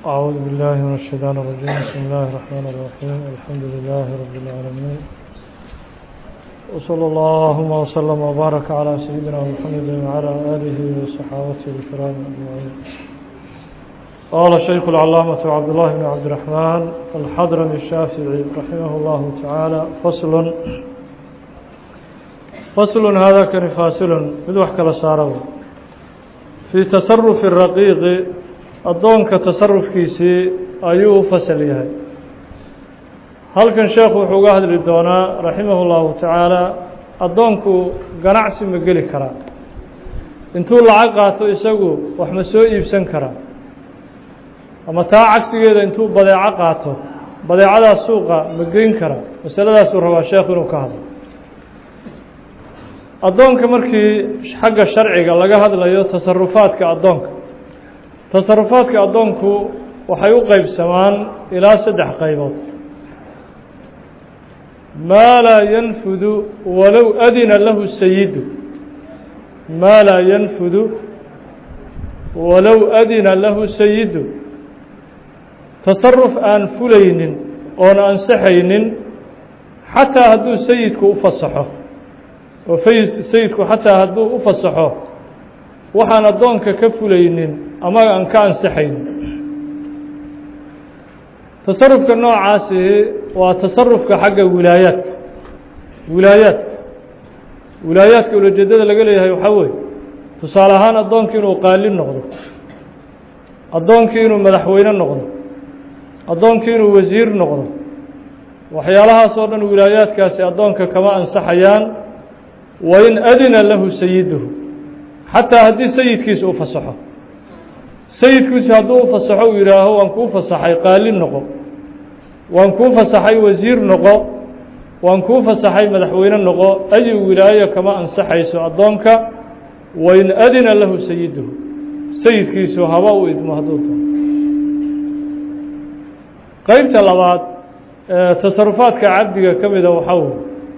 أعوذ بالله من الشيطان الرجيم بسم الله الرحمن الرحيم الحمد لله رب العالمين وصلى اللهم وسلم وبارك على سيدنا محمد وعلى آله وصحابته الكرام أجمعين قال الشيخ العلامة عبد الله بن عبد الرحمن الحضرمي الشافعي رحمه الله تعالى فصل فصل هذا كان فاصل مدوح كلا سارو في تصرف الرقيق addoonka tasarufkiisii ayuu u fasal yahay halkan sheekhu wuxuu uga hadli doonaa raximahu llahu tacaala addoonku ganacsi ma geli karaa intuu lacag qaato isagu wax ma soo iibsan karaa ama taa cagsigeeda intuu badeeco qaato badeecadaas suuqa ma geyn karaa masaladaasuu rabaa sheekhu inuu ka hadlo addoonka markii xagga sharciga laga hadlayo tasarufaadka addoonka tasarufaadka addoonku waxay u qeybsamaan ilaa saddex qaybood maa laa yanfudu walow adina lahu sayidu maa laa yanfudu walow adina lahu sayidu tasaruf aan fulaynin oon ansaxaynin xataa hadduu sayidku u fasaxo oo sayidku xataa hadduu u fasaxo waxaan addoonka ka fulaynin ama aan ka ansaxayn tasarufka noocaasi waa tasarufka xagga wilaayaadka wilaayaadka wilaayaadka ulajeedada laga leeyahay waxaa weeye tusaale ahaan addoonkii inuu qaali noqdo addoonkii inuu madaxweyne noqdo addoonkii inuu wasiir noqdo waxyaalahaas oo dhan wilaayaadkaasi addoonka kama ansaxayaan wain adina lahu sayiduhu xataa haddii sayidkiisa u fasaxo sayidkiisu hadduu u fasaxo uu yidhaaho waan kuu fasaxay qaali noqo waan kuu fasaxay wasiir noqo waan kuu fasaxay madaxweyne noqo ayi wilaayo kama ansaxayso addoonka wain adina lahu sayiduhu sayidkiisu haba u idmo hadduu doono qeybta labaad ee tasarufaadka cabdiga ka mida waxaa weye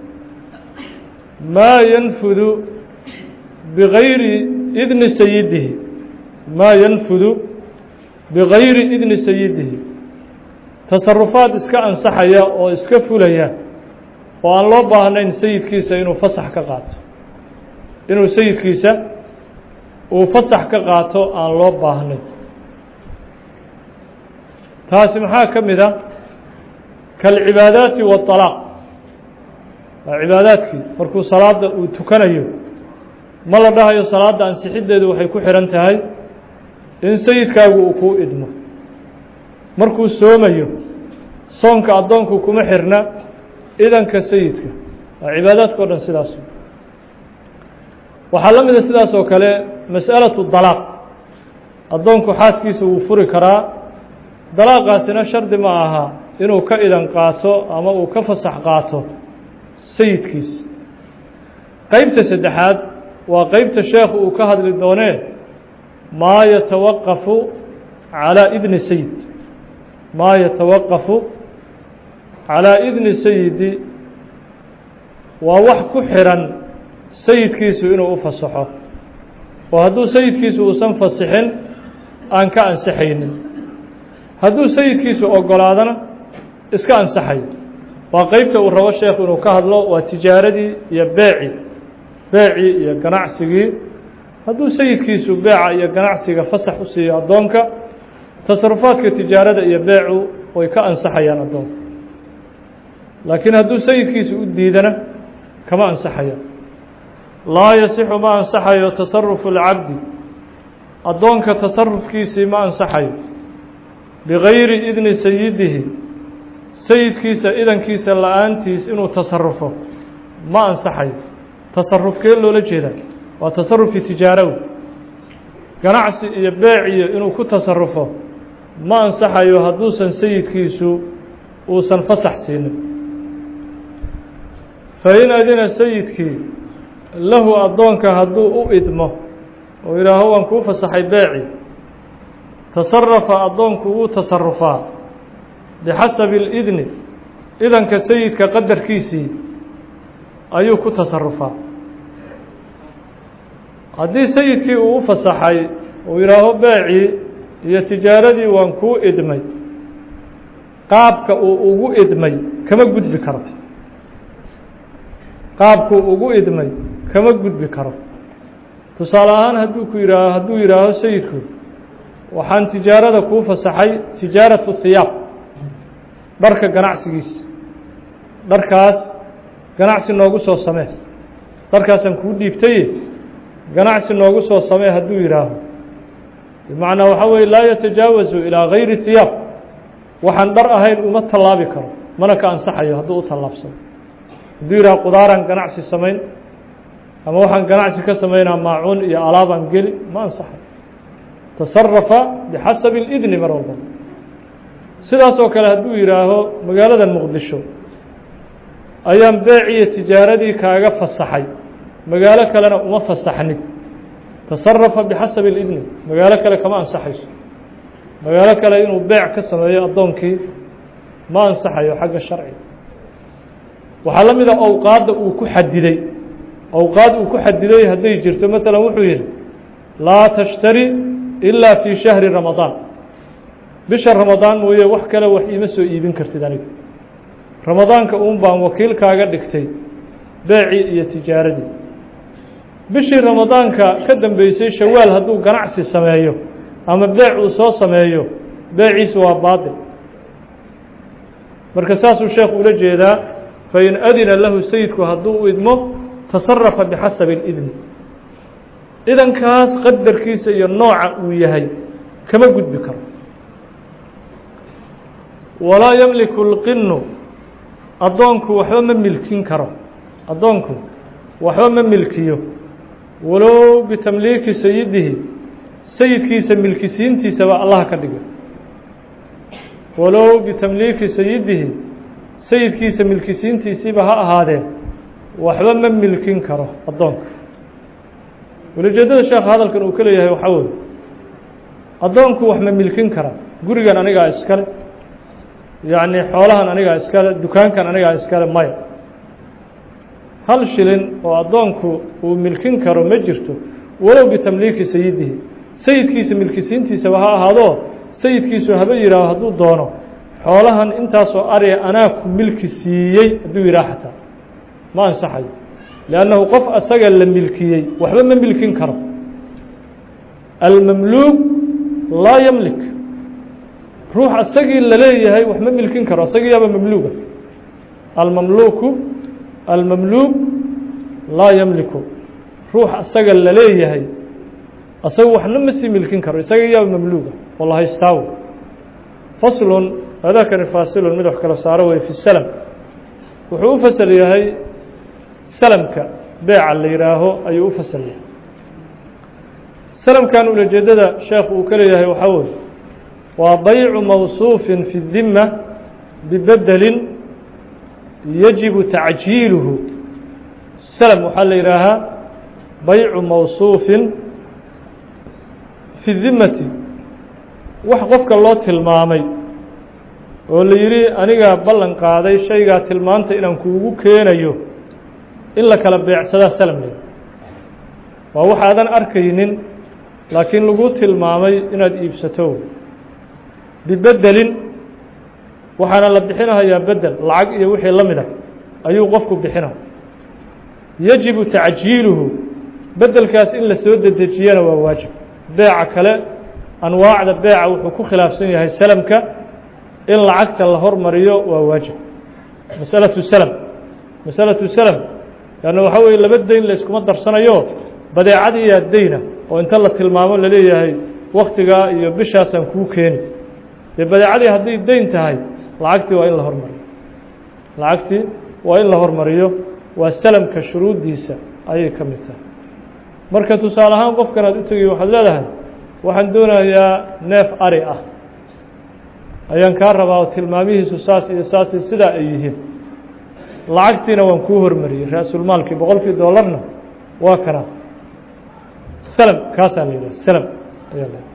maa yanfudu bigayri idni sayidihi maa yanfudu bigayri idni sayidihi tasarufaad iska ansaxaya oo iska fulaya oo aan loo baahnayn sayidkiisa inuu fasax ka qaato inuu sayidkiisa uu fasax ka qaato aan loo baahnayn taasi maxaa ka mid a kalcibaadaati waalaaq waa cibaadaadkii markuu salaada uu tukanayo ma la dhahayo salaadda ansixiddeedu waxay ku xihan tahay in sayidkaagu uu kuu idmo markuu soomayo soonka addoonku kuma xirna idanka sayidka waa cibaadaadka o dhan sidaas waxaa la mida sidaas oo kale mas'alatu dalaaq addoonku xaaskiisa wuu furi karaa dalaaqaasina shardi ma aha inuu ka idan qaato ama uu ka fasax qaato sayidkiisa qeybta saddexaad waa qeybta sheekhu uu ka hadli doonee maa yatawaqafu calaa idni sayid maa yatawaqafu calaa idni sayidi waa wax ku xiran sayidkiisu inuu u fasaxo oo hadduu sayidkiisu uusan fasixin aan ka ansaxaynin hadduu sayidkiisu ogolaadana iska ansaxayo waa qeybta uu rabo sheekhu inuu ka hadlo waa tijaaradii iyo beeci beecii iyo ganacsigii hadduu sayidkiisu beeca iyo ganacsiga fasax u siiyo addoonka tasarufaadka tijaarada iyo beecu way ka ansaxayaan addoonka laakiin hadduu sayidkiisu u diidana kama ansaxayaan laa yasixu ma ansaxayo tasarufu اlcabdi addoonka tasarufkiisii ma ansaxayo bigayri idni sayidihi sayidkiisa idankiisa la-aantiis inuu tasarufo ma ansaxayo tasarufkee loola jeedaa waa tasarufkii tijaarawi ganacsi iyo beeciyo inuu ku tasarufo ma ansaxayo hadduusan sayidkiisu uusan fasax siinin fain adina sayidkii lahu addoonka hadduu u idmo oo yidhaaho waan kuu fasaxay beeci tasarafa addoonku wuu tasarufaa bixasabi اlidni idanka sayidka qadarkiisii ayuu ku tasarufaa haddii sayidkii uu u fasaxay uu yidhaaho beecii iyo tijaaradii waan kuu idmay qaabka uu ugu idmay kama gudbi karo qaabkuu ugu idmay kama gudbi karo tusaale ahaan hadduu ku yihaaho hadduu yidhaaho sayidku waxaan tijaarada kuu fasaxay tijaaratu hiyaab dharka ganacsigiisa dharkaas ganacsi noogu soo samee dharkaasaan kuu dhiibtaye ganacsi noogu soo samee hadduu yidhaaho bimacnaa waxaa weye laa yatajaawazu ilaa gayri hiyaab waxaan dhar ahayn uma tallaabi karo mana ka ansaxayo hadduu u tallaabsado hadduu yidhaha qudaaraan ganacsi samayn ama waxaan ganacsi ka samaynaa maacuun iyo alaabaan geli ma ansaxayo tasarafa bixasabi اlidni mar walba sidaas oo kale hadduu yidhaaho magaalada muqdisho ayaan beeciyo tijaaradii kaaga fasaxay magaalo kalena uma fasaxnid tasarafa bixasabi اlidni magaalo kale kama ansaxayso magaalo kale inuu beec ka sameeyo addoonkii ma ansaxayo xagga sharciga waxaa la mida awqaadda uu ku xadiday awqaad uu ku xadiday hadday jirto maalan wuxuu yidhi laa tashtari ilaa fii shahri ramadaan bisha ramadaan mooye wax kale wax iima soo iibin kartid aniga ramadaanka uun baan wakiilkaaga dhigtay beecii iyo tijaaradii bishii ramadaanka ka dambeysay shawaal hadduu ganacsi sameeyo ama beec uu soo sameeyo beeciisu waa baatil marka saasuu sheekhu ula jeedaa fain adina lahu sayidku hadduu u idmo tasarafa bixasabi اlidni idankaas qadarkiisa iyo nooca uu yahay kama gudbi karo walaa yamliku اlqinu addoonku waxba ma milkin karo addoonku waxba ma milkiyo walow bitamliiki sayidihi sayidkiisa milkisiintiisaba allaha ka dhiga walow bitamliiki sayidihi sayidkiisa milkisiintiisiiba ha ahaadee waxba ma milkin karo addoonka welijeedada sheekha hadalkan uu ka leeyahay waxaa weye addoonku wax ma milkin kara gurigan anigaa iskale yacni xoolahan anigaa iskale dukaankan anigaa iskale maya hal shilin oo addoonku uu milkin karo ma jirto walow bitamliiki sayidihi sayidkiisa milkisiintiisaba ha ahaadoo sayidkiisu haba yihaaho hadduu doono xoolahan intaasoo ariga anaa ku milki siiyey hadduu yidhaha xataa ma ansaxayo liannahu qof asaga la milkiyey waxba ma milkin karo almamluuk laa yamlik ruux asagii la leeyahay wax ma milkin karo asagiiyaaba mamluuga almamluuku almamluuk laa yamliku ruux asaga la leeyahay asaga waxna ma sii milkin karo isaga yaaba mamluuga oo la haystaawo faslun hadakani faasilun mid wax kala saaro wey fi salam wuxuu u fasal yahay salamka beeca la yihaaho ayuu u fasal yahay salamkan ulajeedada sheekh uu ka leeyahay waxaa weye waa baycu mawsuufin fi الdima bibedelin yajibu tacjiiluhu salam waxaa la yihaahaa baycu mawsuufin fi dimati wax qofka loo tilmaamay oo la yidhi anigaa ballan qaaday shaygaa tilmaanta inaan kuugu keenayo in la kala beecsadaa salam leh waa waxaadan arkaynin laakiin lagu tilmaamay inaad iibsato bibedelin waxaana la bixinahayaa bedel lacag iyo wixii la mid ah ayuu qofku bixina yajibu tacjiiluhu bedelkaas in la soo dedejiyana waa waajib beeca kale anwaacda beeca wuxuu ku khilaafsan yahay salamka in lacagta la hormariyo waa waajib masalatu salam masalatu salam leanna waxaa weeye laba deyn la iskuma darsanayo badeecadiiyaa deyna oo inta la tilmaamo laleeyahay waktigaa iyo bishaasaan kuu keeni dee badeecadii hadday deyn tahay lacagtii waa in la hormariyo lacagtii waa in la hormariyo waa salamka shuruuddiisa ayay ka mid tahay marka tusaale ahaan qofkan aad u tegiy waxaad leedahay waxaan doonayaa neef ari ah ayaan kaa rabaa oo tilmaamihiisu saas iyo saas iyo sidaa ay yihiin lacagtiina waan kuu hormariyey ra-sulmaalkii boqolkii doolarna waa kana salam kaasaa la yidhaha salam ayaa la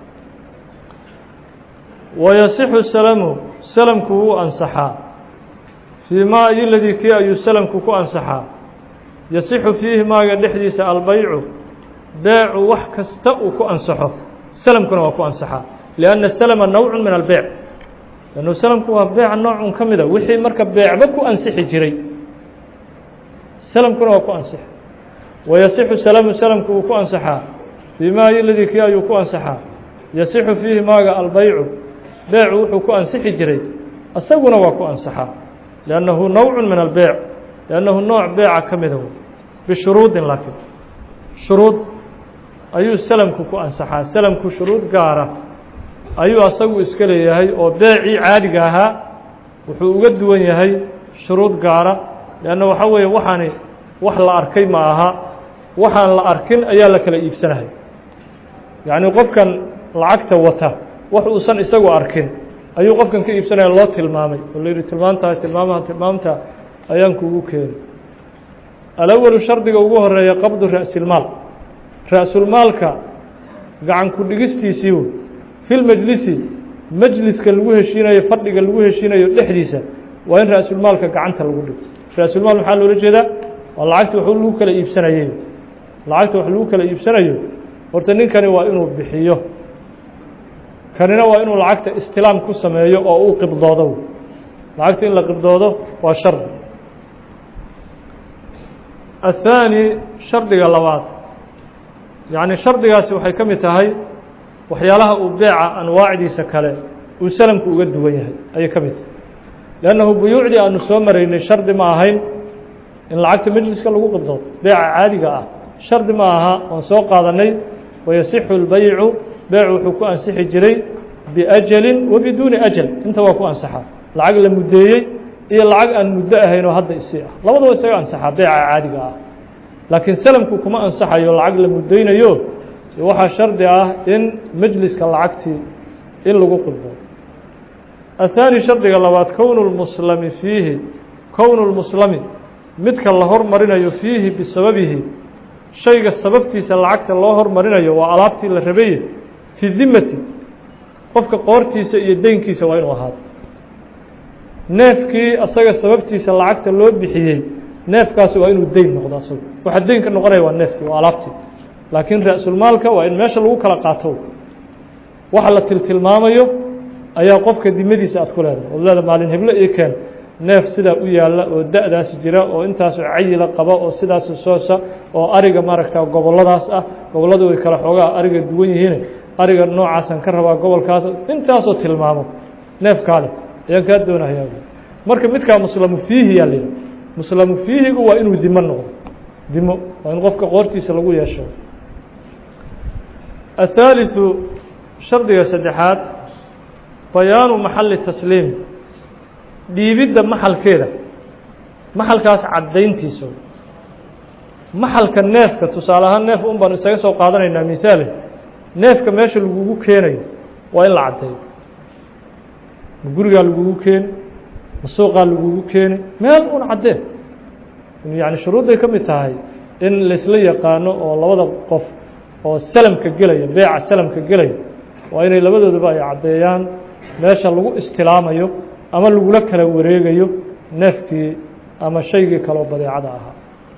wayasixu salamu salamku wuu ansaxaa fii maa iyoladii kii ayuu salamku ku ansaxaa yasixu fiihi maaga dhexdiisa albaycu beecu wax kasta uu ku ansaxo salamkuna waa ku ansaxaa lianna salama nawcun min albeyc lannu salamku waa beeca noocun ka mida wixii marka beecba ku ansixi jiray salamkuna waa ku ansixi wayasixu salamu salamku uu ku ansaxaa fii maa ladii kii ayuu ku ansaxaa yasixu fiihi maaga albeycu beecu wuxuu ku ansixi jiray isaguna waa ku ansaxaa liannahu nawcun min albeyc liannahu nooc beeca ka mida bishuruudin laakiin shuruud ayuu salamku ku ansaxaa salamku shuruud gaara ayuu asagu iska leeyahay oo beecii caadiga ahaa wuxuu uga duwan yahay shuruud gaara leanna waxaa weeye waxaani wax la arkay ma aha waxaan la arkin ayaa la kala iibsanahay yacni qofkan lacagta wata wax uusan isagu arkin ayuu qofkan ka iibsanaya loo tilmaamay oo la yidhi tilmaantaa tilmaamaha tilmaamta ayaan kugu keenay alawalu shardiga ugu horeeya qabdu ra'silmaal ra'sulmaalka gacan ku dhigistiisiiu fi lmajlisi majliska lagu heshiinayo fadhiga lagu heshiinayo dhexdiisa waa in ra'sulmaalka gacanta lagu dhigo ra'sulmaal maxaa loola jeedaa waa lacagta wax lagu kala iibsanayey lacagta wax lagu kala iibsanayo horta ninkani waa inuu bixiyo kanina waa inuu lacagta istilaam ku sameeyo oo uu qibdoodo lacagta in la qibdoodo waa shardi الثاني shardiga labaad yaعni shardigaasi waxay ka mid tahay waxyaalaha uu beeca anwaacdiisa kale uu salamku uga duwan yahay ayay ka mid tahay لأnnahu buyuucdii aanu soo maraynay shardi ma ahayn in lacagta majliska lagu qibdoodo beeca caadiga ah shardi ma aha waan soo qaadanay wayasixu اlbaycu beecu wuxuu ku ansixi jiray biأjali wa biduuni أjal inta waa ku ansaxaa lacag la muddeeyey iyo lacag aan muddo ahayn oo hadda isii ah labadaba isaga ansaxaa beeca caadiga ah laakiin salamku kuma ansaxayo lacag la muddaynayo waxaa shardi ah in majliska lacagtii in lagu qibdo الثaanي shardiga labaad kownu lmuslami fiihi kownu lmuslami midka la hormarinayo fiihi bisababihi shayga sababtiisa lacagta loo hormarinayo waa alaabtii la rabaye fi dimati qofka qoortiisa iyo deynkiisa waa inuu ahaado neefkii asaga sababtiisa lacagta loo bixiyey neefkaasi waa inuu deyn noqdo asagu waxa deynka noqonaya waa neefkii waa alaabtii laakiin ra-sulmaalka waa in meesha lagu kala qaato waxa la tiltilmaamayo ayaa qofka dimadiisa aad ku leedahay ood leeda maalin heblo ii keen neef sidaa u yaalla oo da-daasi jira oo intaasoo cayila qaba oo sidaas soosa oo ariga maaragta gobolladaas ah gobolladu way kala xoogaa ariga duwan yihiin ariga noocaasaan ka rabaa gobolkaas intaasoo tilmaamo neefkaale ayaan kaa doonaya marka midkaa muslamu fiihi yaa layidhi muslamu fiihigu waa inuu dimo noqdo dimo waa in qofka qoortiisa lagu yeesho الثaaliثu shardiga saddexaad bayaanu maxali tasliim dhiibidda maxalkeeda maxalkaas caddayntiisa maxalka neefka tusaale ahaan neef un baan isaga soo qaadanaynaa misaale neefka meesha lagugu keenayo waa in la caddeeyo ma gurigaa lagugu keeni ma suuqaa lagugu keeni meel un caddee yani shuruudday ka mid tahay in laysla yaqaano oo labada qof oo salamka gelaya beeca salamka gelaya waa inay labadooduba ay caddeeyaan meesha lagu istilaamayo ama lagula kala wareegayo neefkii ama shaygii kaloo badeecada ahaa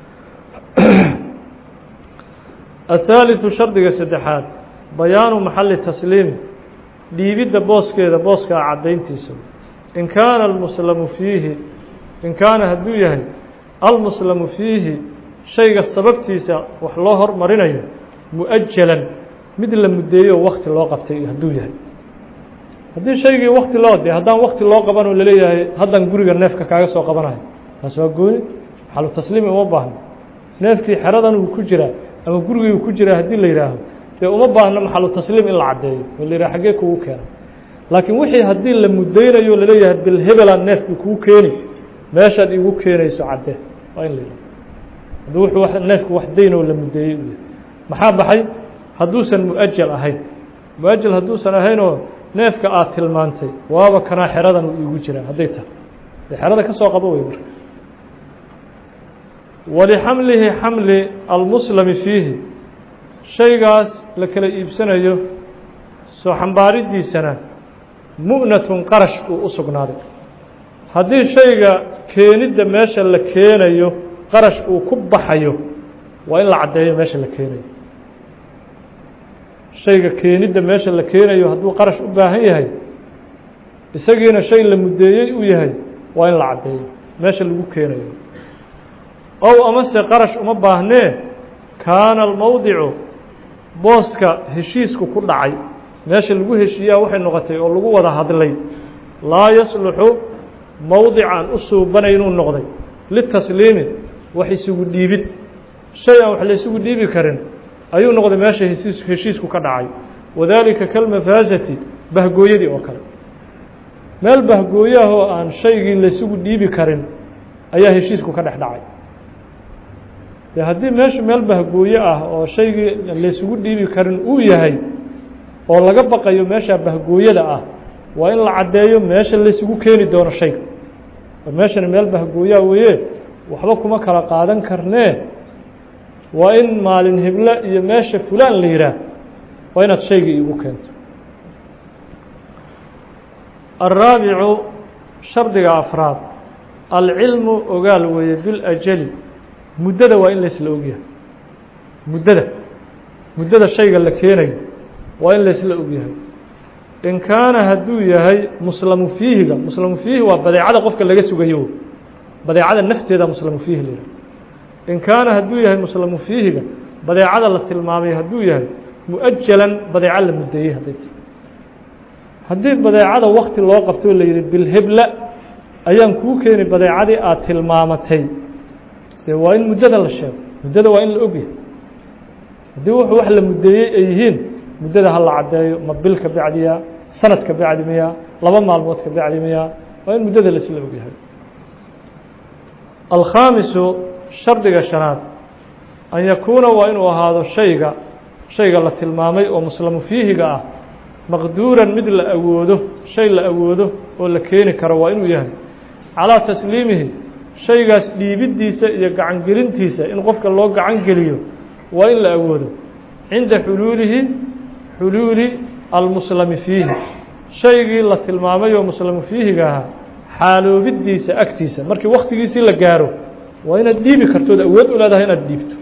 الثaaliثu shardiga saddexaad bayaanu maxali tasliimi dhiibidda booskeeda booskaa caddayntiisa in kaana almuslamu fiihi in kaana hadduu yahay almuslamu fiihi shayga sababtiisa wax loo hormarinayo muؤajalan mid la muddeeyo oo wakti loo qabtay hadduu yahay haddii shaygii wakti loo de haddaan wakti loo qabanoo laleeyahay haddaan guriga neefka kaaga soo qabanayo taas waa gooni maxalu tasliimi uma baahno neefkii xeradan uu ku jiraa ama gurigii uu ku jiraa haddii la yidhaaho dee uma baahno maxalu tasliim in la caddeeyo oo la yidhaha xaggee kugu keena laakiin wixii haddii la muddaynayo laleeyahay bilhebelaan neefkii kuu keeni meeshaad igu keenayso caddee waa in la yidhaho haddii wuxuu neefku wax dayn oo la muddeeyey u yahay maxaa baxay hadduusan muajal ahayn muajal hadduusan ahaynoo neefka aad tilmaantay waaba kanaa xeradan uu iigu jiraa hadday tahay dee xerada ka soo qabo wey marka walixamlihi xamli almuslami fiihi shaygaas la kala iibsanayo soo xambaaridiisana mu'natun qarash uu u sugnaaday haddii shayga keenidda meesha la keenayo qarash uu ku baxayo waa in la caddeeyo meesha la keenayo shayga keenidda meesha la keenayo hadduu qarash u baahan yahay isagiina shay la muddeeyey uu yahay waa in la caddeeyo meesha lagu keenayo ow amase qarash uma baahnee kaana almowdicu booska heshiisku ku dhacay meesha lagu heshiiyaa waxay noqotay oo lagu wada hadlay laa yasluxu mowdican u suubanay inuu noqday litasliimi wax isugu dhiibid shay aan wax la isugu dhiibi karin ayuu noqday meesha hesiis heshiisku ka dhacay wadaalika kalmafaasati bahgooyadii oo kale meel bahgooyahoo aan shaygii laysugu dhiibi karin ayaa heshiisku ka dhex dhacay dee haddii meeshu meel bahgooye ah oo shaygii laysugu dhiibi karin uu yahay oo laga baqayo meesha bahgooyada ah waa in la caddeeyo meesha laysugu keeni doono shayga meeshani meel bahgooyaa weeye waxba kuma kala qaadan karnee waa in maalin hible iyo meesha fulaan la yidhaah waa inaad shaygii iigu keento alraabicu shardiga afraad alcilmu ogaal weeye biljali muddada waa in laysla ogyahay muddada muddada shayga la keenayo waa in laysla ogyahay in kaana hadduu yahay muslamu fiihiga muslamu fiihi waa badeecada qofka laga sugayo badeecada nafteeda muslamu fiihi la yidhaha in kaana hadduu yahay muslamu fiihiga badeecada la tilmaamay hadduu yahay mu-ajalan badeeco la muddeeyey hadday tahay haddii badeecada wakti loo qabtoo la yidhi bilhebla ayaan kuu keeni badeecadii aad tilmaamatay dee waa in muddada la sheego muddada waa in la ogyahay haddii wuxuu wax la muddeeyey ay yihiin muddada ha la caddeeyo ma bil ka bacdiya sanad ka bacdi miya laba maalmood ka bacdi miya waa in muddada laisla ogyahay alkhaamisu shardiga shanaad an yakuuna waa inuu ahaado shayga shayga la tilmaamay oo muslamu fiihiga ah maqduuran mid la awoodo shay la awoodo oo la keeni karo waa inuu yahay calaa tasliimihi shaygaas dhiibiddiisa iyo gacangelintiisa in qofka loo gacan geliyo waa in la awoodo cinda xuluulihi xuluuli almuslami fiihi shaygii la tilmaamay oo muslamu fiihiga ahaa xaaloobidiisa agtiisa markii waktigiisii la gaaro waa inaad dhiibi kartood awood u leedahay inaad dhiibto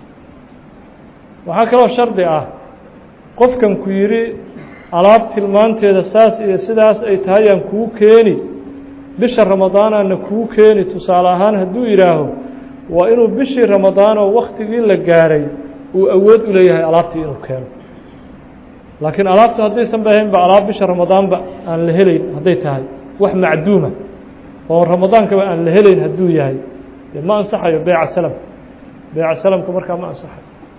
waxaa kaloo shardi ah qofkan ku yidhi alaab tilmaanteeda saas iyo sidaas ay tahay aan kuu keeni bisha ramadaanaana kuu keeni tusaale ahaan hadduu yidhaaho waa inuu bishii ramadaan oo waktigii la gaaray uu awood u leeyahay alaabtii inuu keeno laakiin alaabta haddaysan ba ahaynba alaab bisha ramadaanba aan la helayn hadday tahay wax macduuma oo ramadaankaba aan la helayn hadduu yahay dee ma ansaxayo beyca salam beyca salamka markaa ma ansaxayo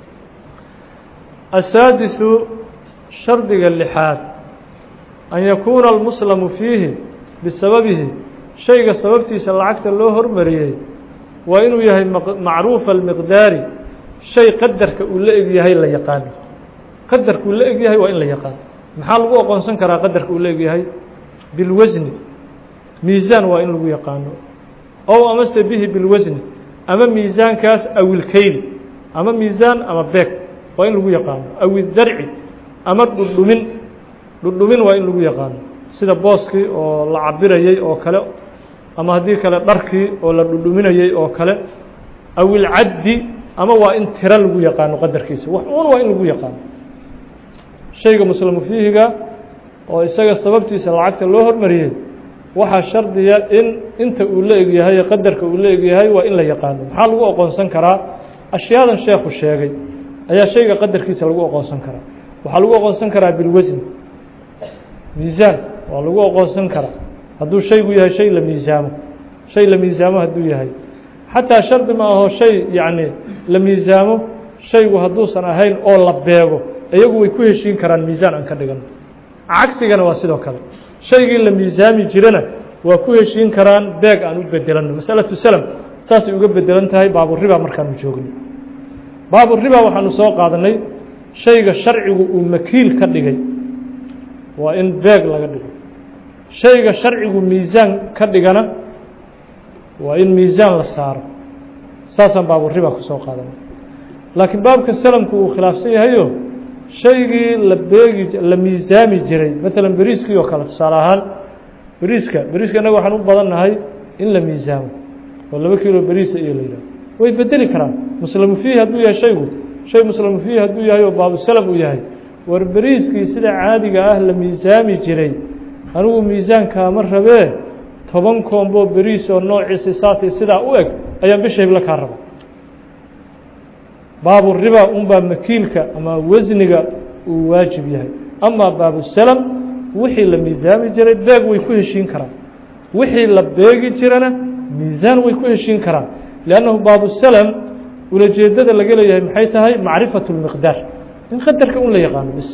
asaadisu shardiga lixaad an yakuuna almuslamu fiihi bisababihi shayga sababtiisa lacagta loo hormariyey waa inuu yahay macruufa almiqdaari shay qadarka uu la eg yahay la yaqaano qadarka uu la eg yahay waa in la yaqaano maxaa lagu aqoonsan karaa qadarka uu la eg yahay bilwasni miisaan waa in lagu yaqaano ow amase bihi bilwasni ama miisaankaas awilkeyli ama miisaan ama beeg waa in lagu yaqaano awidarci ama dhudhumin dhudhumin waa in lagu yaqaano sida booskii oo la cabirayey oo kale ama haddii kale dharkii oo la dhudhuminayey oo kale awilcaddi ama waa in tiro lagu yaqaano qadarkiisa wax uun waa in lagu yaqaano shayga muslamu fiihiga oo isaga sababtiisa lacagta loo hormariyey waxaa shardiya in inta uu la egyahay qadarka uu la egyahay waa in la yaqaano maxaa lagu aqoonsan karaa ashyaadan sheekhu sheegay ayaa shayga qadarkiisa lagu aqoonsan karaa waxaa lagu aqoonsan karaa bilwasn miisaan waa lagu aqoonsan karaa hadduu shaygu yahay shay la miisaamo shay la miisaamo hadduu yahay xataa shardi ma aho shay yacni la miisaamo shaygu hadduusan ahayn oo la beego iyagu way ku heshiin karaan miisaan aan ka dhigano cagsigana waa sidoo kale shaygii la miisaami jirana waa ku heshiin karaan beeg aan u bedelano masalatu salam saasay uga bedelan tahay baaburiba markaanu joogno baaburiba waxaanu soo qaadanay shayga sharcigu uu makiil ka dhigay waa in beeg laga dhigo shayga sharcigu miisaan ka dhigana waa in miisaan la saaro saasaan baaburiba ku soo qaadanay laakiin baabka salamku uu khilaafsan yahayo shaygii la beegi la miisaami jiray maalan beriiskii oo kale tusaale ahaan beriiska beriiska innaga waxaan u badannahay in la miisaamo oo laba kilo beriisa iyo la yidhaho way bedeli karaan muslamu fiihi hadduu yahay shaygu shay muslamu fiihi hadduu yahay oo baabu salam uu yahay war beriiskii sida caadiga ah la miisaami jiray anigu miisaankaama rabee toban koombo beriis oo noociisi saasii sidaa u eg ayaan bisha hiblo kaa raba baabu riba unbaa makiilka ama wasniga uu waajib yahay amaa baabusalam wixii la miisaami jiray beeg way ku heshiin karaan wixii la beegi jirana miisaan way ku heshiin karaan liannahu baabusalam ulajeedada laga leeyahay maxay tahay macrifatu lmiqdaar in qadarka un la yaqaano bis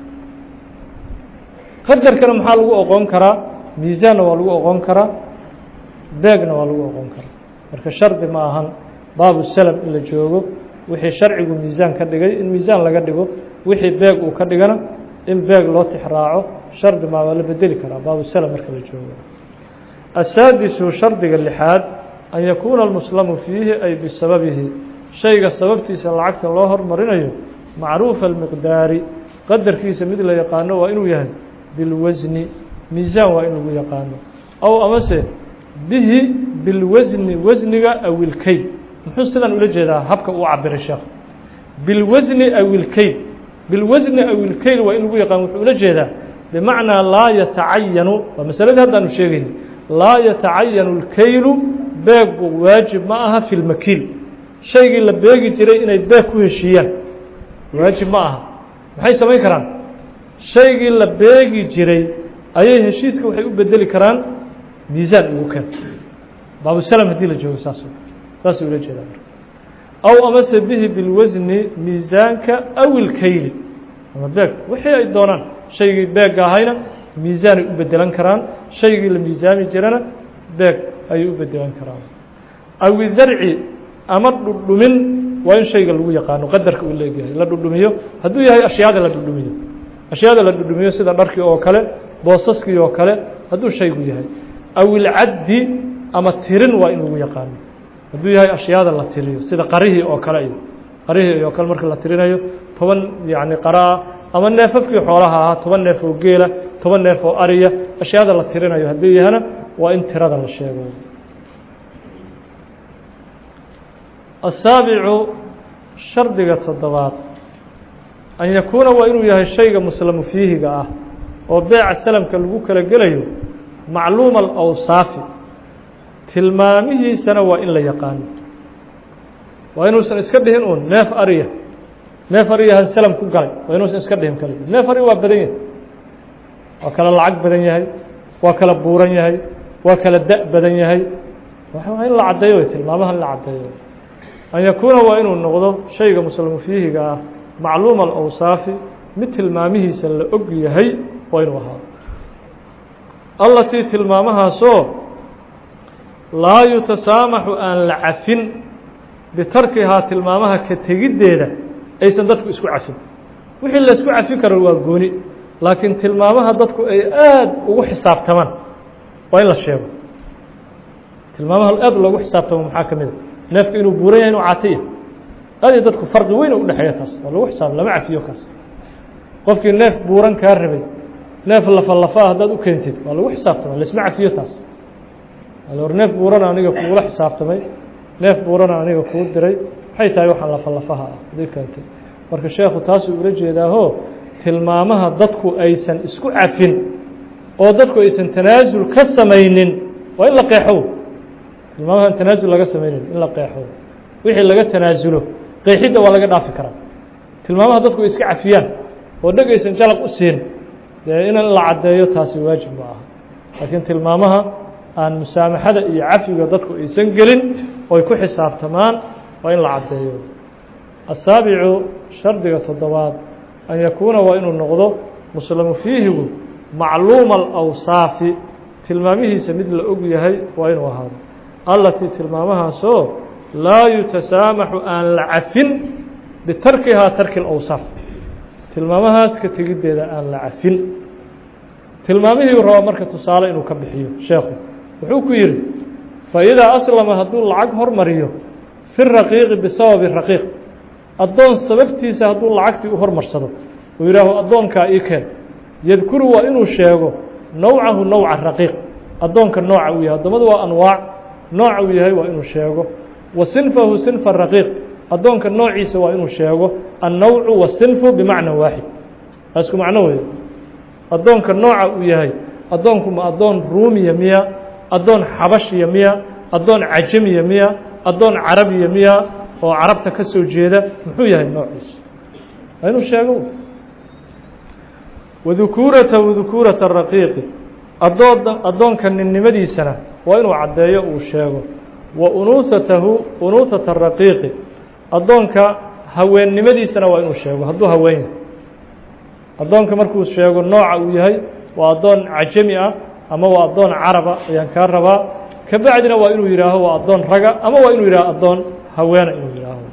qadarkana maxaa lagu oqon karaa miisaanna waa lagu oqon karaa beegna waa lagu oqon karaa marka shardi ma ahan baabu salam in la joogo wixii sharcigu miisaan ka dhigay in miisaan laga dhigo wixii beeg uu ka dhigana in beeg loo tixraaco shardi maa waa la bedeli karaa baabu salam marka la joogo asaadisu shardiga lixaad an yakuuna almuslamu fiihi ay bisababihi shayga sababtiisa lacagta loo hormarinayo macruufa almiqdaari qadarkiisa mid la yaqaano waa inuu yahay bilwasni miisaan waa in lagu yaqaano ow amase bihi bilwasni wasniga awilkeyd muxuu sidan ula jeedaa habka uu cabiray sheekh bilwasni awilkeyd bilwasni awilkeyd waa in lagu yaqaano wuxuu ula jeedaa bimacnaa laa yatacayanu waa masaladii haddaanu sheegayna laa yatacayanu اlkeylu beegu waajib ma aha fi lmakiil shaygii la beegi jiray inay beeg ku heshiiyaan waajib ma aha maxay samayn karaan shaygii la beegi jiray ayay heshiiska waxay u bedeli karaan miisaan ugu keen baabusalam haddii la joogo saas saasay ula jeedaa marka aw amase bihi bilwasni miisaanka aw ilkeyli ama beeg wixii ay doonaan shaygii beegga ahayna miisaanay u bedelan karaan shaygii la miisaami jirana beeg ayay u bedelan karaan aw idarci ama dhudhumin waa in shayga lagu yaqaano qadarka uu leegyahay la dhudhumiyo hadduu yahay ashyaada la dhudhumiyo ashyaada la dhudhumiyo sida dharkii oo kale boosaskii oo kale hadduu shaygu yahay aw ilcaddi ama tirin waa in lagu yaqaano hadduu yahay ashyaada la tiriyo sida qarihii oo kale iyo qarihii oo kale marka la tirinayo toban yacni qaraa ama neefafkii xoolaha ahaa toban neef oo geela toban neef oo ariya ashyaada la tirinayo hadduu yahana waa in tirada la sheego asaabicu shardiga toddobaad an yakuuna waa inuu yahay shayga muslamu fiihiga ah oo beeca salamka lagu kala gelayo macluuma alawsaafi tilmaamihiisana waa in la yaqaano waa inuusan iska dhihin uun neef ariya neef ariyahan salam ku galay waa inuusan iska dhihin kali neef ariya waa badan yahay waa kala lacag badan yahay waa kala buuran yahay waa kala da' badan yahay waa in la caddeeyo way tilmaamaha in la caddeeyo an yakuuna waa inuu noqdo shayga muslamu fiihiga ah macluuma alawsaafi mid tilmaamihiisa la og yahay waa inuu ahaado allatii tilmaamahaasoo laa yutasaamaxu aan la cafin bitarkihaa tilmaamaha ka tegiddeeda aysan dadku isku cafin wixii laysku cafin karo waa gooni laakiin tilmaamaha dadku ay aad ugu xisaabtamaan waa in la sheego tilmaamaha aad loogu xisaabtamo maxaa ka mida neefka inuu buuran yahay inuu caatiya aad iyo dadku farqi weyn u dhexeeya taas waa lagu xisaab lama cafiyo kaas qofkii neef buuran kaa rabay neef lafa lafaa haddaad u keentid waa lagu xisaabtama laisma cafiyo taas war neef buurana aniga kuula xisaabtamay neef buurana aniga kuu diray maxay tahay waxaan lafa lafaha ah hadii keentay marka sheekhu taasuu ula jeedaaho tilmaamaha dadku aysan isku cafin oo dadku aysan tanaasul ka samaynin waa in la qeexo tilmaamahan tanaasul laga samaynin in la qeexo wixii laga tanaasulo qeexidda waa laga dhaafi karaa tilmaamaha dadku ay iska cafiyaan oo dheg aysan jalaq u siin dee in la caddeeyo taasi waajib ma aha laakiin tilmaamaha aan musaamaxada iyo cafiga dadku aysan gelin oy ku xisaabtamaan waa in la caddeeyo asaabicu shardiga toddobaad an yakuuna waa inuu noqdo muslamu fiihigu macluuma alawsaafi tilmaamihiisa mid la og yahay waa inuu ahaado allatii tilmaamahaasoo laa yutasaamaxu aan la cafin bitarkihaa tarki اlawsaaf tilmaamahaas ka tegiddeeda aan la cafin tilmaamihii raba marka tusaale inuu ka bixiyo sheekhu wuxuu ku yidhi faidaa aslama hadduu lacag hormariyo fi raqiiqi bisababi raqiiq addoon sababtiisa hadduu lacagtii u hormarsado uu yidhaaho addoonkaa ii keen yadkuru waa inuu sheego nawcahu nawca raqiiq addoonka nooca uu yahay addoommadu waa anwaac nooca uu yahay waa inuu sheego wa sinfahu sinfa raqiiq addoonka noociisa waa inuu sheego annawcu wasinfu bimacna waaxid isku macno wey addoonka nooca uu yahay addoonku ma addoon ruumiya miya addoon xabashiya miya addoon cajamiya miya addoon carabiya miya oo carabta ka soo jeeda muxuu yahay noociisa waa inuu sheego wadukuurata wadukuurata raqiiqi adoon addoonka ninnimadiisana waa inuu caddeeyo uu sheego wa unuusatahu unuusata raqiiqi addoonka haweennimadiisana waa inuu sheego hadduu haween yahay addoonka markuu sheego nooca uu yahay waa addoon cajami ah ama waa addoon caraba ayaan kaa rabaa ka bacdina waa inuu yidhaaho waa addoon raga ama waa inuu yidhaaho addoon haweena inuu yidhaaho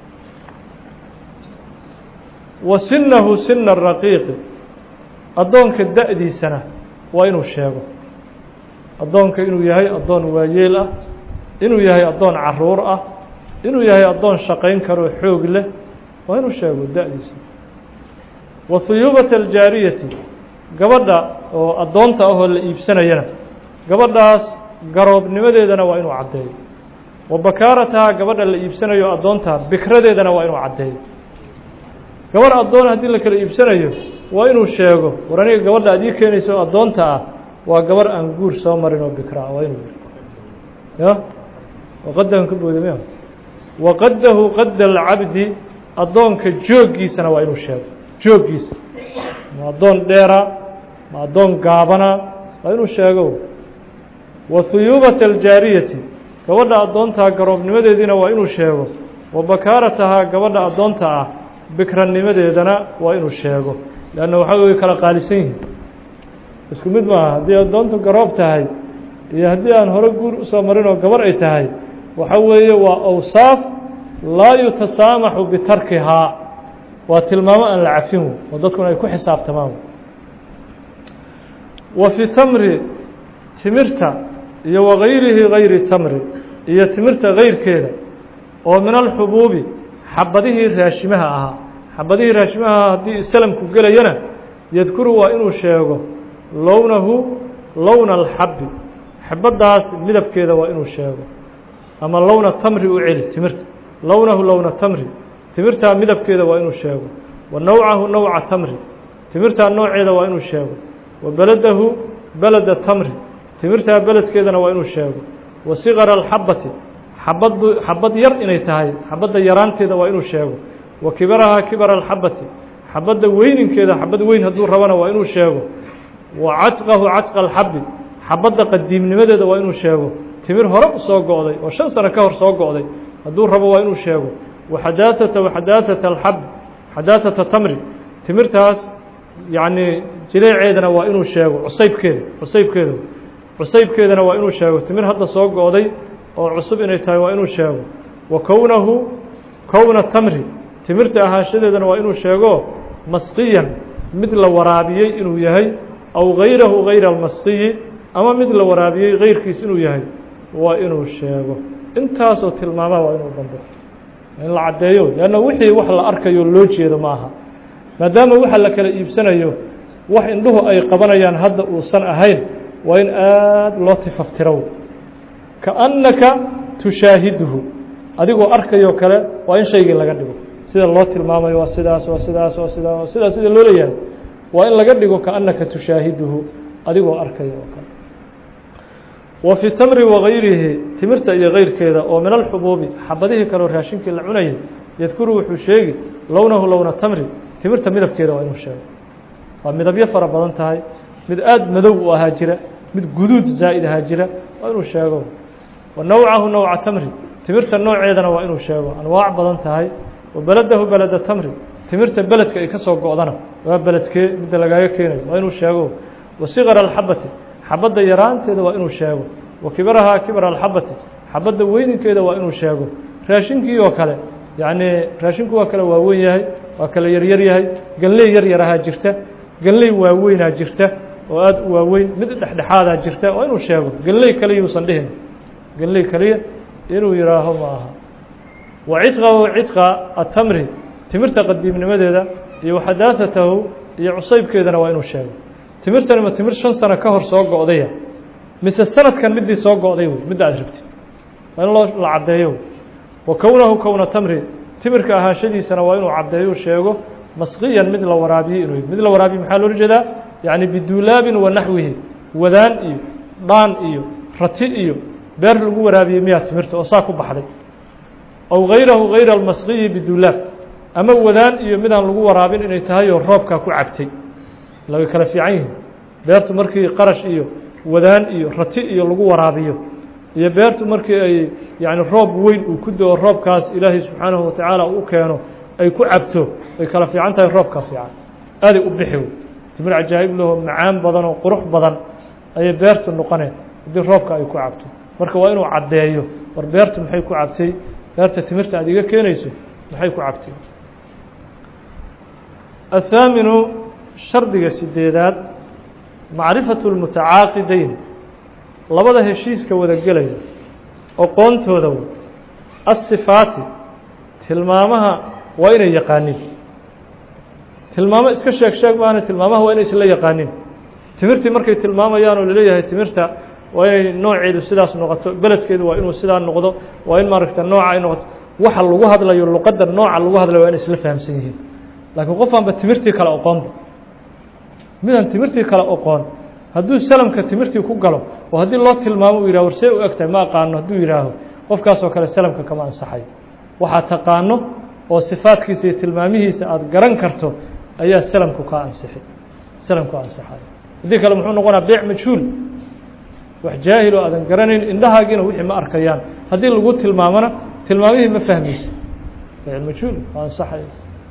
wa sinahu sina raqiiqi addoonka da-diisana waa inuu sheego addoonka inuu yahay addoon waayeel ah inuu yahay addoon caruur ah inuu yahay addoon shaqayn karoo xoog leh waa inuu sheego da-diisa wa huyuubata aljaariyati gabadha oo addoonta ahoo la iibsanayana gabadhaas garoobnimadeedana waa inuu caddeeyo wa bakaarataha gabadha la iibsanayo addoonta bikradeedana waa inuu caddeeyo gabadh addoon haddii la kala iibsanayo waa inuu sheego war aniga gabadha aad ii keenayso addoonta ah waa gabarh aan guur soo marin oo bikra ah waa inuu yiri ya waqadahan ka booda miya waqadahu qadda alcabdi addoonka jooggiisana waa inuu sheego jooggiisa ma addoon dheera ma addoon gaabana waa inuu sheego wa huyuubata aljaariyati gabadha addoontaa garoobnimadeediina waa inuu sheego wa bakaaratahaa gabadha addoonta ah bikranimadeedana waa inuu sheego leanna waxaa way kala qaalisan yihiin isku mid maaha haddii addoontu garoob tahay iyo haddii aan hore guur usoo marin oo gabar ay tahay waxa weeye waa awsaaf laa yutasaamaxu bitarkihaa waa tilmaamo aan la cafin oo dadkuna ay ku xisaabtamaan wa fi tamri timirta iyo wagayrihi gayri tamri iyo timirta gayrkeeda oo min alxubuubi xabadihii raashimaha ahaa xabadihii raashimaha ahaa haddii salamku gelayana yadkuru waa inuu sheego lownahu lowna alxabbi xabaddaas midabkeeda waa inuu sheego ama lowna tamri u celi timirta lownahu lowna tamri timirtaa midabkeeda waa inuu sheego wa nawcahu nawca tamri timirtaa nooceeda waa inuu sheego wa beladahu beleda tamri timirtaa beledkeedana waa inuu sheego wa siqara alxabati xabaddu xabad yar inay tahay xabadda yaraanteeda waa inuu sheego wa kibarahaa kibara alxabati xabadda weyninkeeda xabad weyn hadduu rabana waa inuu sheego wa cadqahu cadqa alxabi xabadda qadiimnimadeeda waa inuu sheego timir hore u soo go'day oo shan sano ka hor soo go'day hadduu rabo waa inuu sheego wa xadaatata wa xadaatata alxab xadaatata tamri timirtaas yacnii jileeceedana waa inuu sheego cusaybkeeda cusaybkeeda cusaybkeedana waa inuu sheego timir hadda soo go'day oo cusub inay tahay waa inuu sheego wa kownahu kowna tamri timirta ahaanshadeedana waa inuu sheego masqiyan mid la waraabiyey inuu yahay aw gayrahu gayra almasqiyi ama mid la waraabiyey gayrkiis inuu yahay waa inuu sheego intaasoo tilmaamaha waa inuu dambo in la caddeeyo leanna wixii wax la arkayo loo jeedo ma aha maadaama waxa la kala iibsanayo wax indhuhu ay qabanayaan hadda uusan ahayn waa in aada loo tifaftiro kaannaka tushaahiduhu adigoo arkayoo kale waa in shaygii laga dhigo sida loo tilmaamayo waa sidaas waa sidaas waa sidaa waa sidaas sida loo leeyahay waa in laga dhigo kaannaka tushaahiduhu adigoo arkaya oo kale wa fi tamri wagayrihi timirta iyo gayrkeeda oo min alxubuubi xabadihii kaleo raashinkii la cunayay yadkuru wuxuu sheegi lownahu lowna tamri timirta midabkeeda waa inuu sheego waa midabyo fara badan tahay mid aada madow u ahaa jira mid guduud zaa'id ahaa jira waa inuu sheego wa nawcahu nawca tamri timirta nooceedana waa inuu sheego anwaac badan tahay wa beladahu beleda tamri timirta beledka ay ka soo go'dana waa beledkee midda lagaaga keenayo waa inuu sheego wa siqara alxabati xabadda yaraanteeda waa inuu sheego wa kibarahaa kibara alxabati xabadda weyninkeeda waa inuu sheego raashinkii oo kale yacnii raashinku waa kale waaweyn yahay waa kale yaryar yahay ganley yar yarahaa jirta ganley waaweynaa jirta oo aada u waaweyn mid dhexdhexaadaa jirta waa inuu sheego ganley kaliya uusan dhihin ganley kaliya inuu yihaaho ma aha wa cidqahu cidqa atamri timirta qadiimnimadeeda iyo waxadaatatahu iyo cusaybkeedana waa inuu sheego timirtani ma timir shan sano ka hor soo go'daya mise sanadkan middii soo go'day wey midda aad rabtid waa in loo la caddeeyo wa kownahu kowna tamri timirka ahaanshadiisana waa inuu caddeeyo sheego masqiyan mid la waraabiyey inuu mid la waraabiye maxaa loola jeedaa yacni biduulaabin wa naxwihi wadaan iyo dhaan iyo rati iyo beer lagu waraabiyey miyaa timirta oo saa ku baxday aw gayrahu gayra almasqiyi biduulaab ama wadaan iyo midaan lagu waraabin inay tahay oo roobkaa ku cabtay laga kala fiican yihin beertu markii qarash iyo wadaan iyo rati iyo lagu waraabiyo iyo beertu markii ay yani roob weyn uu ku do-o roobkaas ilaahay subxaanahu watacaala u keeno ay ku cabto ay kala fiican tahay roobka fiican aaday u bixi wey timir cajaa'ib laho macaan badan oo qurux badan ayay beertu noqoneen haddii roobka ay ku cabto marka waa inuu caddeeyo war beertu maxay ku cabtay beerta timirta aad iga keenayso maxay ku cabtay athaaminu shardiga sideedaad macrifatu lmutacaaqidayn labada heshiiska wada gelaya oqoontooda w asifaati tilmaamaha waa inay yaqaanin tilmaamo iska sheeg sheeg maana tilmaamaha waa inay isla yaqaanin timirtii markay tilmaamayaan oo laleeyahay timirta waa inay nooceedu sidaas noqoto beledkeedu waa inuu sidaa noqdo waa in maaragta nooca ay noqoto waxa lagu hadlayo luqadda nooca lagu hadlayo waa inay isla fahamsan yihiin laakiin qofaanba timirtii kale oqoonba midaan timirtii kale oqoon hadduu salamka timirtii ku galo oo haddii loo tilmaamo uu yihah war see u egtahay ma aqaano hadduu yihaaho qofkaasoo kale salamka kama ansaxayo waxaa taqaano oo sifaadkiisa iyo tilmaamihiisa aada garan karto ayaa salamku kaa ansixi salamku ansaxayo haddii kale muxuu noqonaa beec majhuul wax jaahil oo aadan garanayn indhahaagiina wixii ma arkayaan haddii lagu tilmaamona tilmaamihii ma fahmaysa beec majhuul waa ansaxayo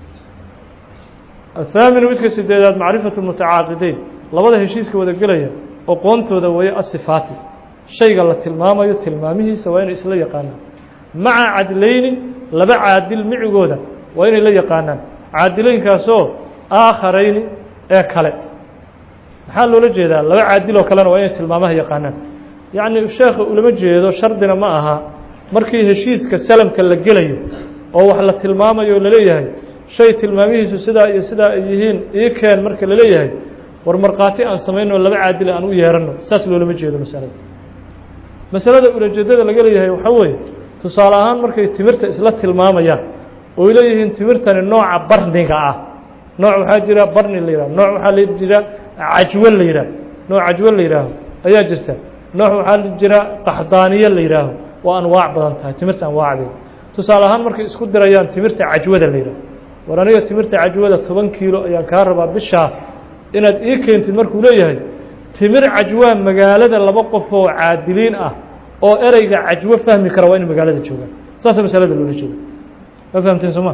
athaaminu midka sideedaad macrifatu mutacaaqideyn labada heshiiska wada gelaya oqoontooda weeye asifaati shayga la tilmaamayo tilmaamihiisa waa inay isla yaqaanaan maca cadlayni laba caadil micigooda waa inay la yaqaanaan caadileynkaasoo aakharayni ee kale maxaa loola jeedaa laba caadil oo kalena waa inay tilmaamaha yaqaanaan yacni sheekha ulama jeedo shardina ma aha markii heshiiska salamka la gelayo oo wax la tilmaamayo o laleeyahay shay tilmaamihiisu sidaa iyo sidaa ay yihiin ii keen marka laleeyahay war markhaati aan samaynoo laba caadil aan u yeeranno saas loolama jeedo masalada masalada ulajeedada laga leeyahay waxaa weeye tusaale ahaan markay timirta isla tilmaamayaan ooy leeyihiin timirtani nooca barniga ah nooc waxaa jira barni la yihah nooc waxaa la jira cajwo la yidhaah nooc cajwo la yihaaho ayaa jirta nooc waxaa jira qaxdaaniye la yihaaho waa anwaac badan tahay timirta anwaacdeeda tusaale ahaan markay isku dirayaan timirta cajwada la yidhaho war aniga timirta cajwada toban kiilo ayaan kaa rabaa bishaas inaad ii keentid markuu leeyahay timir cajwaa magaalada laba qof oo caadiliin ah oo ereyga cajwo fahmi kara waa inay magaalada joogaan saasa masalada loola jeeda ma fahamteen soo ma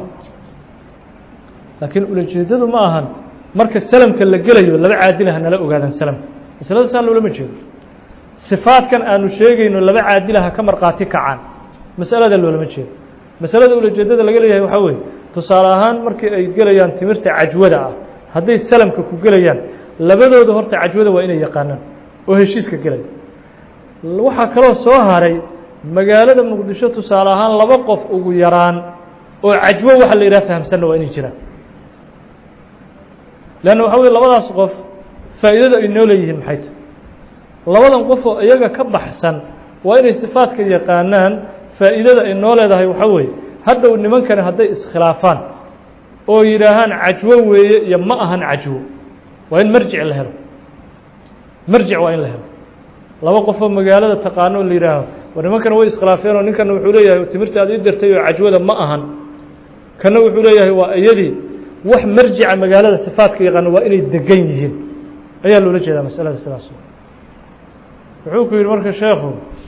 laakiin ulajeedadu ma ahan marka salamka la gelayo laba caadila hanala ogaadaan salamka masalada saa loolama jeedo sifaadkan aanu sheegayno laba caadilaha ka markhaati kacaan masalada loolama jeedo masalada ulajeedada laga leeyahay waxaa weeye tusaale ahaan markii ay gelayaan timirta cajwada ah hadday salamka ku gelayaan labadooda horta cajwada waa inay yaqaanaan oo heshiiska gelaya waxaa kaloo soo haray magaalada muqdisho tusaale ahaan laba qof ugu yaraan oo cajwo waxa la yidhaha fahamsanna waa inay jiraan leanna waxa weye labadaas qof faa'iidada ay noo leeyihiin maxay tahy labadan qof oo iyaga ka baxsan waa inay sifaadka yaqaanaan faa'iidada ay noo leedahay waxaa weeye hadhow nimankani hadday iskhilaafaan oo yidhaahaan cajwo weeye iyo ma ahan cajwo waa in marjic la helo marjic waa in la helo laba qofoo magaalada taqaano la yidhaaho war nimankana way iskhilaafeen oo ninkana wuxuu leeyahay timirta aad ii dirtay oo cajwada ma ahan kana wuxuu leeyahay waa iyadii wax marjica magaalada sifaadka yaqaano waa inay degan yihiin ayaa loola jeedaa masalada sidaas wuxuu ku yidhi marka sheekhu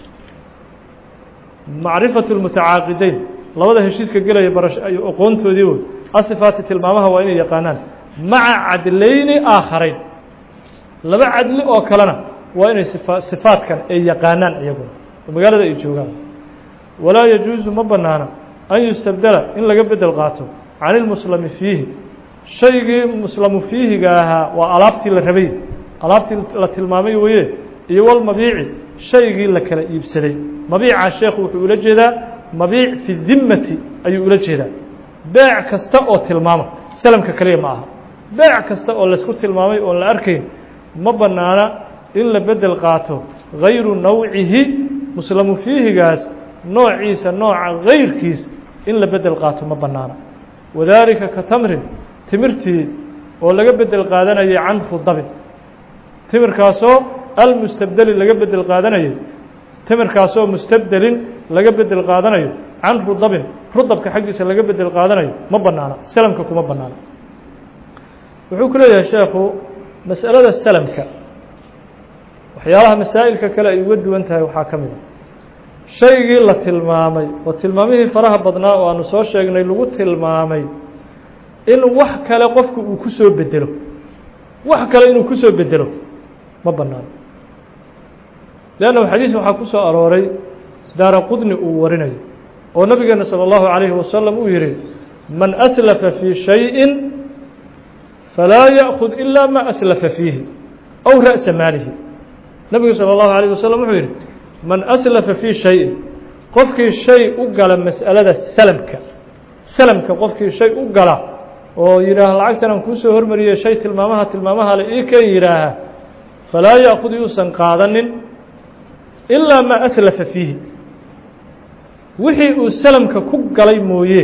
macrifatu lmutacaaqideyn labada heshiiska gelaya barash ay oqoontoodii wey asifaati tilmaamaha waa inay yaqaanaan maca cadlayni aakharayn laba cadli oo kalena waa inay sifa sifaadkan ay yaqaanaan iyaguna oo magaalada ay joogaan walaa yajuusu ma banaana an yustabdela in laga bedel qaato can ilmuslami fiihi shaygii muslamu fiihiga ahaa waa alaabtii la rabay alaabtii la tilmaamay weye iyo walmabiici shaygii la kala iibsaday mabiica sheekhu wuxuu ula jeedaa mabiic fi dimmati ayuu ula jeedaa beec kasta oo tilmaama salamka kaliya ma aha beec kasta oo laysku tilmaamay oon la arkayn ma bannaana in la bedel qaato gayru nawcihi muslamu fiihigaas noociisa nooca gayrkiis in la bedel qaato ma bannaana wadaalika ka tamrin timirtii oo laga bedel qaadanayay can rudabin timirkaasoo almustabdeli laga bedel qaadanayay timirkaasoo mustabdelin laga bedel qaadanayo can rudabin rudabka xaggiisa laga bedel qaadanayo ma banaana salamka kuma banaana wuxuu ku leeyahay sheekhu mas'alada salamka waxyaalaha masaa'ilka kale ay uga duwan tahay waxaa ka mid a shaygii la tilmaamay oo tilmaamihii faraha badnaa oo aanu soo sheegnay lagu tilmaamay in wax kale qofku uu ku soo bedelo wax kale inuu ku soo bedelo ma banaano leannahu xadiis waxaa ku soo arooray daara qudni uu warinayo oo nabigeena salى اllahu عalayhi wasalam uu yihi man aslafa fii shayءi falaa yأkhud ila ma aslafa fiihi aw ra'sa maalihi nabigu salى اllahu عalيه wasalam wuxuu yihi man aslafa fii shayin qofkii shay u gala mas'alada salamka salamka qofkii shay u gala oo yidhaaha lacagtan aan kuu soo hormariyey shay tilmaamaha tilmaamaha le ii keen yidhaaha falaa ya'khud yuusan qaadanin ilaa maa aslafa fiihi wixii uu salamka ku galay mooye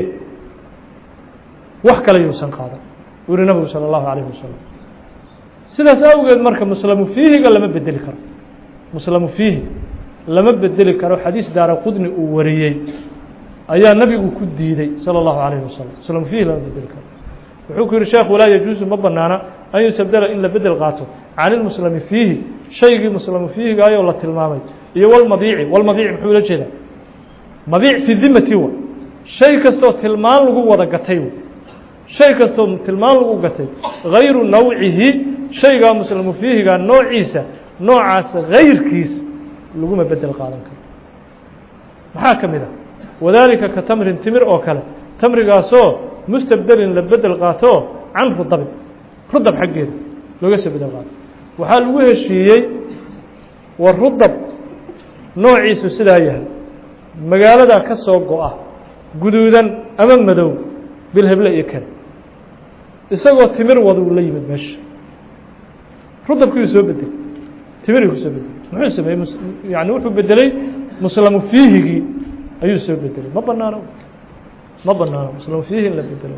wax kale yuusan qaadan uu yihi nabigu salى اllahu عalayه wasalam sidaas awgeed marka muslamu fiihiga lama bedeli karo muslamu fiihi lama bedeli karo xadiis daara qudni uu wariyey ayaa nabigu ku diiday salى اllahu عalayه wasalam muslamu fiihi lama bedeli karo wuxuu ku yihi sheekh walaa yajuusu ma banaana an yusabdela in la bedel qaato can ilmuslami fiihi shaygii muslamu fiihigaayoo la tilmaamay iyo walmabiici walmabiici muxuu ula jeedaa mabiic fi dimati wa shay kastoo tilmaan lagu wada gatay w shay kastoo tilmaan lagu gatay gayru nawcihi shaygaa muslamu fiihigaa noociisa noocaas gayrkiis laguma bedel qaadan karo maxaa ka mid ah wadaalika ka tamrin timir oo kale tamrigaasoo mustabdelin la bedel qaato can rudabin rudab xaggeeda looga soo bedel qaato waxaa lagu heshiiyey war rudab noociisu sidaa yahay magaalada ka soo go-a guduudan ama madow bilheble iyo kale isagoo timir waduu la yimid meesha rudabkiiu soo bedelay timirii ku soo bedelay muxuu sameeyey yani wuxuu bedelay muslamu fiihigii ayuu soo bedelay ma banaano ma banaano muslamu fiihi in la bedelo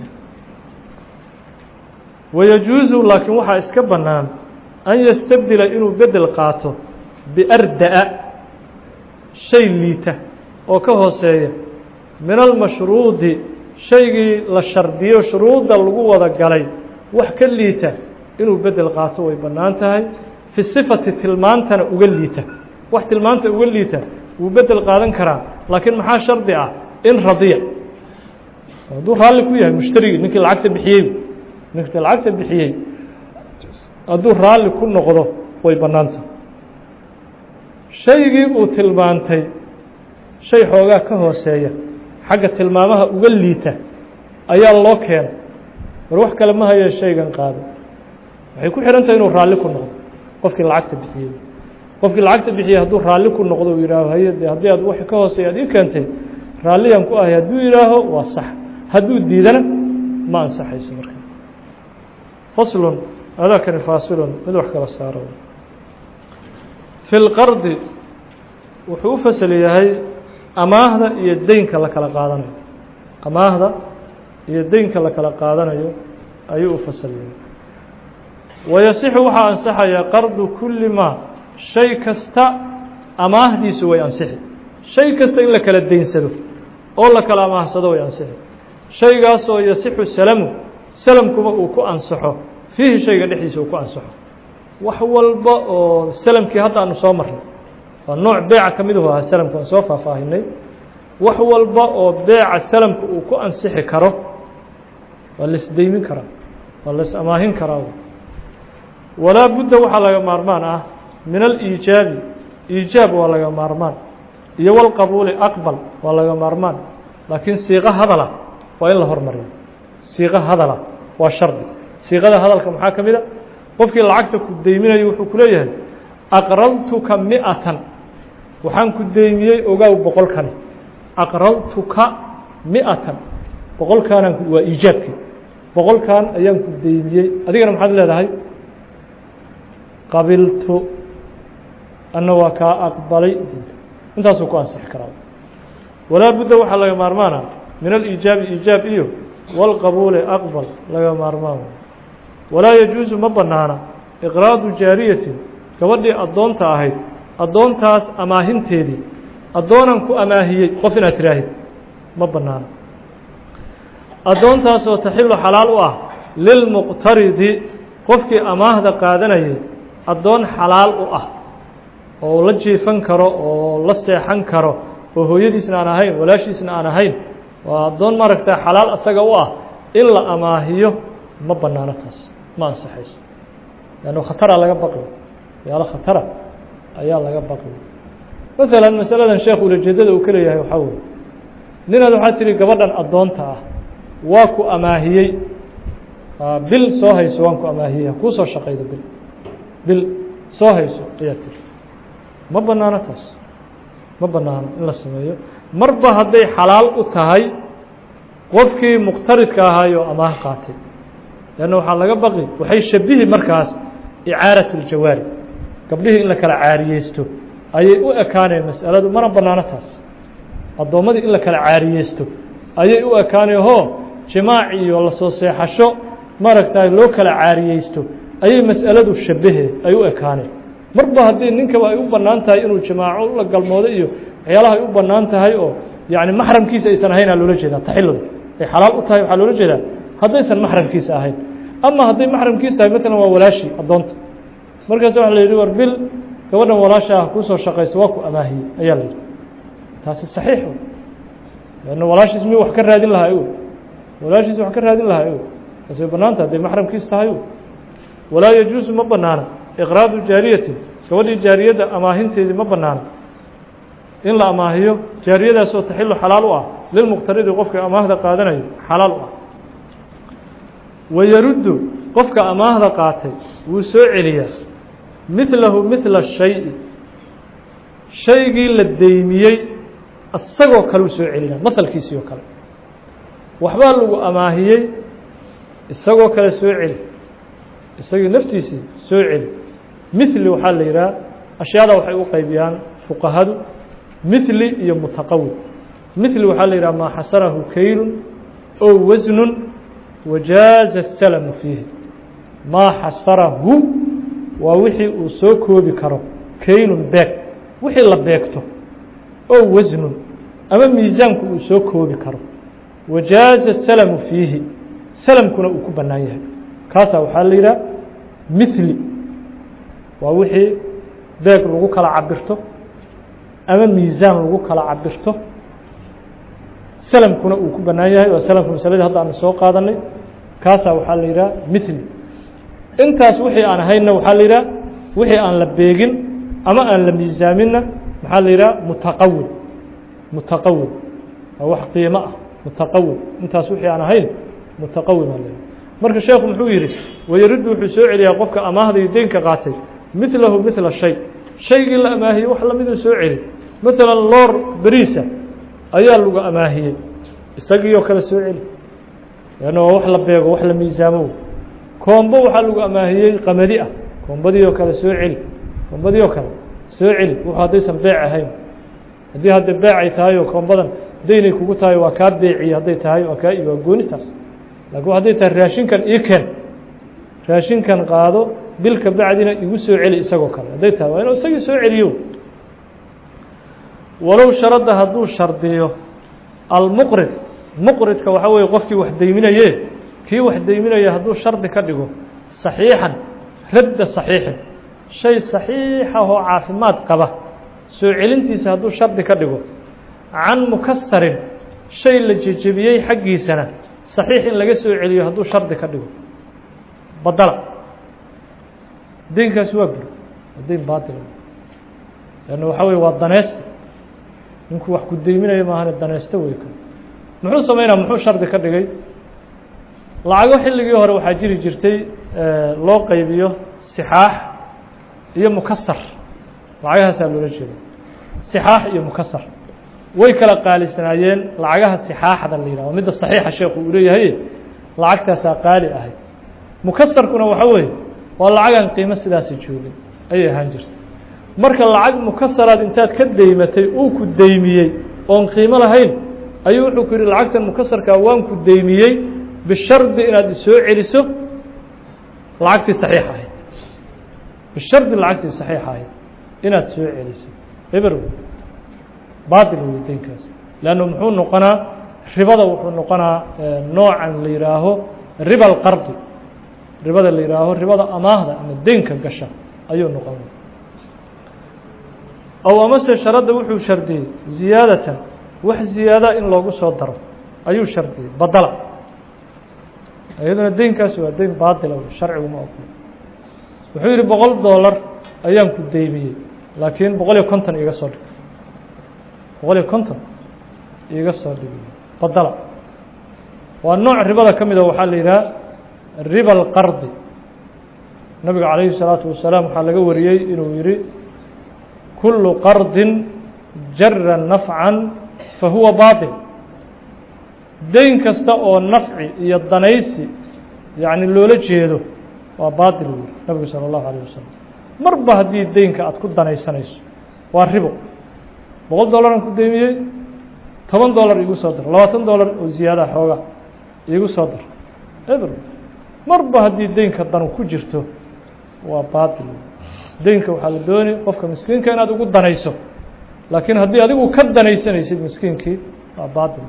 wayajuuzu laakiin waxaa iska bannaan an yastabdila inuu bedel qaato biarda'a shay liita oo ka hooseeya min almashruudi shaygii la shardiyo shuruudda lagu wada galay wax ka liita inuu bedel qaato way bannaan tahay fi sifati tilmaantana uga liita wax tilmaanta uga liita wuu bedel qaadan karaa laakiin maxaa shardi ah in radiya hadduu raalli ku yahay mushtarigii ninkii lacagta bixiyey ninkii lacagta bixiyey hadduu raalli ku noqdo way bannaan tahay shaygii uu tilmaantay shay xoogaa ka hooseeya xagga tilmaamaha uga liita ayaa loo keenay war wax kale ma haye shaygan qaado waxay ku xihan tahay inuu raalli ku noqdo qofkii lacagta bixiyey qofkii lacagta bixiyey hadduu raalli ku noqdo uu yihaaho haye de haddii aad wax ka hooseeya ad ii keentay raalliyaan ku ahay hadduu yihaaho waa sax hadduu diidana ma ansaxayso marka faslun adaakani faasilun mid wax kala saaro fi lqardi wuxuu u fasal yahay amaahda iyo deynka la kala qaadanayo amaahda iyo deynka la kala qaadanayo ayuu u fasal yahay wayasixu waxaa ansaxaya qardu kulli maa shay kasta amaahdiisu way ansixi shay kasta in la kala deynsado oo la kala amaahsado way ansixi shaygaasoo yasixu salamu salamkuba uu ku ansaxo fiihi shayga dhexdiisa uu ku ansaxo wax walba oo salamkii hadda aanu soo marnay waa nooc beeca ka miduhu ahaa salamku aan soo faahfaahinay wax walba oo beeca salamka uu ku ansixi karo waa la isdeymin karaa waa la is amaahin karaa walaa budda waxaa laga maarmaan ah min aliijaabi iijaab waa laga maarmaan iyo walqabuuli aqbal waa laga maarmaan laakiin siiqo hadala waa in la hormariyo siiqo hadala waa shardi siiqada hadalka maxaa ka mid a qofkii lacagta ku deyminayo wuxuu ku leeyahay aqraltuka mi'atan waxaan ku deymiyey ogaaw boqolkani aqraltuka mi'atan boqolkaanaan waa iijaabkii boqolkan ayaan ku deymiyey adigana maxaad leedahay qabiltu anna waa kaa aqbalay intaasuu ku ansixi karaa walaa budda waxaa laga maarmaana min aliijaabi iijaab iyo wاlqabuuli aqbal laga maarmaan walaa yajuusu ma banaana iqraadu jaariyatin gabadhii addoonta ahayd addoontaas amaahinteedii addoonan ku amaahiyey qof inaad tiraahid ma banaana addoontaasoo taxilu xalaal u ah lilmuqtaridi qofkii amaahda qaadanayay addoon xalaal u ah oo la jiifan karo oo la seexan karo oo hooyadiisna aan ahayn walaashiisna aan ahayn waa addoon maaragta xalaal asaga u ah in la amaahiyo ma banaano taas ma ansaxayso leanno khatara laga baqi yaalo khatara ayaa laga baqi maalan masaladan sheekh ulajeedada uu ka leeyahay waxaa weye ninaad waxaa tihi gabadhan addoonta ah waa ku amaahiyey bil soo hayso waan ku amaahiyey ha kuu soo shaqaydo bil bil soo hayso ayaa tiri ma banaano taas ma banaano in la sameeyo marba hadday xalaal u tahay qofkii muqtaridka ahaayoo amaah qaatay leanna waxaa laga baqi waxay shabihi markaas icaarat اljawaari gabdhihii in la kala caariyeysto ayay u ekaaneen mas'aladu mana banaano taas addoommadii in la kala caariyeysto ayay u ekaanayho jimaac iyo lasoo seexasho maaragtay loo kala caariyeysto ayay mas'aladu shabahe ay u ekaaneen marba haddii ninkaba ay u bannaan tahay inuu jimaaco la galmoodo iyo waxyaalaha ay u bannaan tahay oo yacni maxramkiisa aysan ahaynaa loola jeedaa taxiladu ay xalaal u tahay waxaa loola jeedaa haddaysan maxramkiisa ahayn ama hadday maxramkiisa tahay maalan waa walaashii addoonta markaas waxa la yidhi war bil gabadhan walaasha ah kuusoo shaqaysa waa ku amaahiyey ayaa la yidhi taasi saxiix lanna walaashiis mi wax ka raadin lahaa o walaashiis wax ka raadin lahaa o taas way bannaanta hadday maxramkiis tahay o walaa yajuusu ma banaana iqraadu jaariyatin gabadhii jaariyadda amaahinteedii ma banaana in la amaahiyo jaariyadaasoo taxilu xalaal u ah lilmuqtaridi qofka amaahda qaadanayo xalaal u ah wayaruddu qofka amaahda qaatay wuu soo celiyaa midlahu midla shayi shaygii la deymiyey isagoo kale uu soo celinaa mahalkiisii oo kale waxbaa lagu amaahiyey isagoo kale soo celi isagii naftiisii soo celi mithli waxaa la yidhaha ashyaada waxay u qaybiyaan fuqahadu mithli iyo mutaqawil mithli waxaa la yidhaha maa xasarahu kaylun oo wasnun wajaaza الsalamu fiihi maa xasarahu waa wixii uu soo koobi karo kaylun beeg wixii la beegto oo wasnun ama miisaanku uu soo koobi karo wajaaza الsalamu fiihi salamkuna uu ku bannaan yahay kaasaa waxaa la yidhaha mithli waa wixii beeg lagu kala cabirto ama miisaan lagu kala cabirto salamkuna uu ku bannaan yahay waa salamka masaladii hadda aanu soo qaadanay kaasaa waxaa la yidhaha mithli intaas wixii aan ahaynna waxaa la yidhaha wixii aan la beegin ama aan la miisaaminna maxaa la yidhaha mutaqawil mutaqawil waa wax qiimo ah mutaqawil intaas wixii aan ahayn mutaqawil baa la yidhaha marka sheekhu muxuu yidhi wayaruddu wuxuu soo celiyaa qofka amaahda iyo deynka qaatay midlahu midla shay shaygii la amaahiyey wax lamiduu soo celi maalan loor beriisa ayaa lagu amaahiyey isagii oo kale soo celi leanna waa wax la beego wax la miisaamo koombo waxaa lagu amaahiyey qamadi ah koombadii oo kale soo celi koombadii oo kale soo celi wuxuu haddaysan beec ahayn haddii hadda beec ay tahay oo koombadan daynay kugu tahay waa kaa beeciye hadday tahay waa kaa waa goonitaas laakiin hadday tahay raashinkan ii keen raashinkan qaado bil ka bacdina igu soo celi isagoo kale hadday tahay waa inuu isagii soo celiyo walow sharadda hadduu shardiyo almuqrid muqridka waxaa weeye qofkii wax deyminaye kii wax deyminaya hadduu shardi ka dhigo saxiixan radda saxiixin shay saxiixahoo caafimaad qaba soo celintiisa hadduu shardi ka dhigo can mukasarin shay la jejebiyey xaggiisana saxiix in laga soo celiyo hadduu shardi ka dhigo badala deynkaasi waa bur waa deyn baatil lanna waxaa weye waa daneysta ninkuu wax ku deyminayo maahane daneysto wey ka muxuu sameynaa muxuu shardi ka dhigay lacago xilligii hore waxaa jiri jirtay loo qaybiyo sixaax iyo mukasar lacagahaasaa loola jeeda sixaax iyo mukasar way kala qaalisanaayeen lacagaha sixaaxda la yidhah midda saxiixa sheekhu uu leeyahay lacagtaasaa qaali ahayd mukasarkuna waxa weeye waa lacagaan qiimo sidaasi joogin ayay ahaan jirtay marka lacag mukasaraad intaad ka deymatay uu ku deymiyey oon qiimo lahayn ayuu wuxuu ku yidhi lacagtan mukasarkaa waan ku deymiyey bishardi inaad isoo celiso lacagtii saxiix ahayd bishardi lacagtii saxiix ahayd inaad soo celiso eber baatil wey deynkaas leannu muxuu noqonaa ribada wuxuu noqonaa noocan la yihaaho riba alqardi ribada la yihaaho ribada amaahda ama deynka gasha ayuu noqon ow amase sharadda wuxuu shardiyey ziyaadatan wax ziyaada in loogu soo daro ayuu shardiyey badala iyaduna deynkaasi waa deyn baatila sharcigu ma ogolo wuxuu yihi boqol dollar ayaan ku deymiyey laakiin boqol iyo konton iga soo dhig boqol iyo konton iga soo dhig badala waa nooc ribada ka mida waxaa la yidhaha riba alqardi nabiga calayhi الsalaatu wasalaam waxaa laga wariyey inuu yihi kulu qardin jara nafcan fahuwa baaطil deyn kasta oo nafci iyo danaysi yacni loola jeedo waa baaطil uu yihi nabigu salى اllahu alيه wasalam marba haddii deynka aad ku danaysanayso waa ribo boqol dollaran ku deymiyey toban dollar iigu soo dar labaatan dollar oo ziyaada xooga iigu soo dar eber marba haddii deynka danu ku jirto waa baaطil deynka waxaa la dooni qofka miskiinka inaad ugu danayso laakiin haddii adigu ka danaysanaysid miskiinkii waa baaطil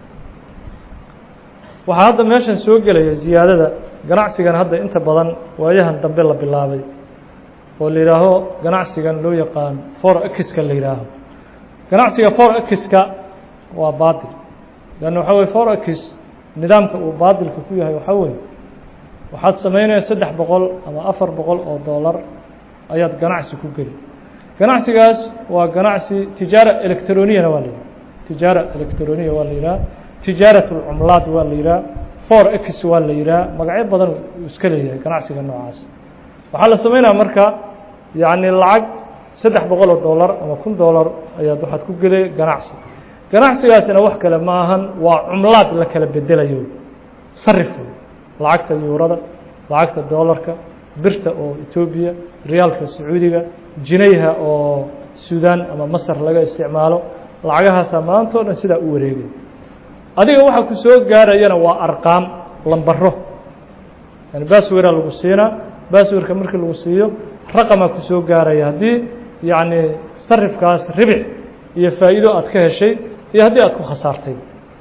waxaa hadda meeshan soo gelaya ziyaadada ganacsigan hadda inta badan waayahan dambe la bilaabay oo la yihaaho ganacsigan loo yaqaan for ekiska la yihaaho ganacsiga for ekiska waa baaطil lanna waxaa weye for ekis nidaamka uu baaطilka ku yahay waxaa weye waxaad samaynaya saddex boqol ama afar boqol oo dollar ayaad ganacsi ku geli ganacsigaas waa ganacsi tijaara electroniyana waa la yidhaha tijaara electroniya waa la yidhaha tijaarat اlcumlaad waa la yidhaha for x waa la yidhaha magacyo badan uu iska leeyahay ganacsiga noocaas waxaa la sameynaya marka yacni lacag saddex boqol oo dollar ama kun dollar ayaad waxaad ku gelay ganacsi ganacsigaasina wax kale ma ahan waa cumlaad la kala bedelayo sarif lacagta yuurada lacagta dollarka birta oo etoobiya riyaalka sacuudiga jinayha oo suudaan ama masar laga isticmaalo lacagahaasaa maanta o dhan sidaa u wareegay adiga waxaa ku soo gaarayana waa arqaam lambaro yani baswera lagu siinaa baswerka markii lagu siiyo raqamaa ku soo gaaraya haddii yacni sarifkaas ribic iyo faa'iido aad ka heshay iyo haddii aad ku khasaartay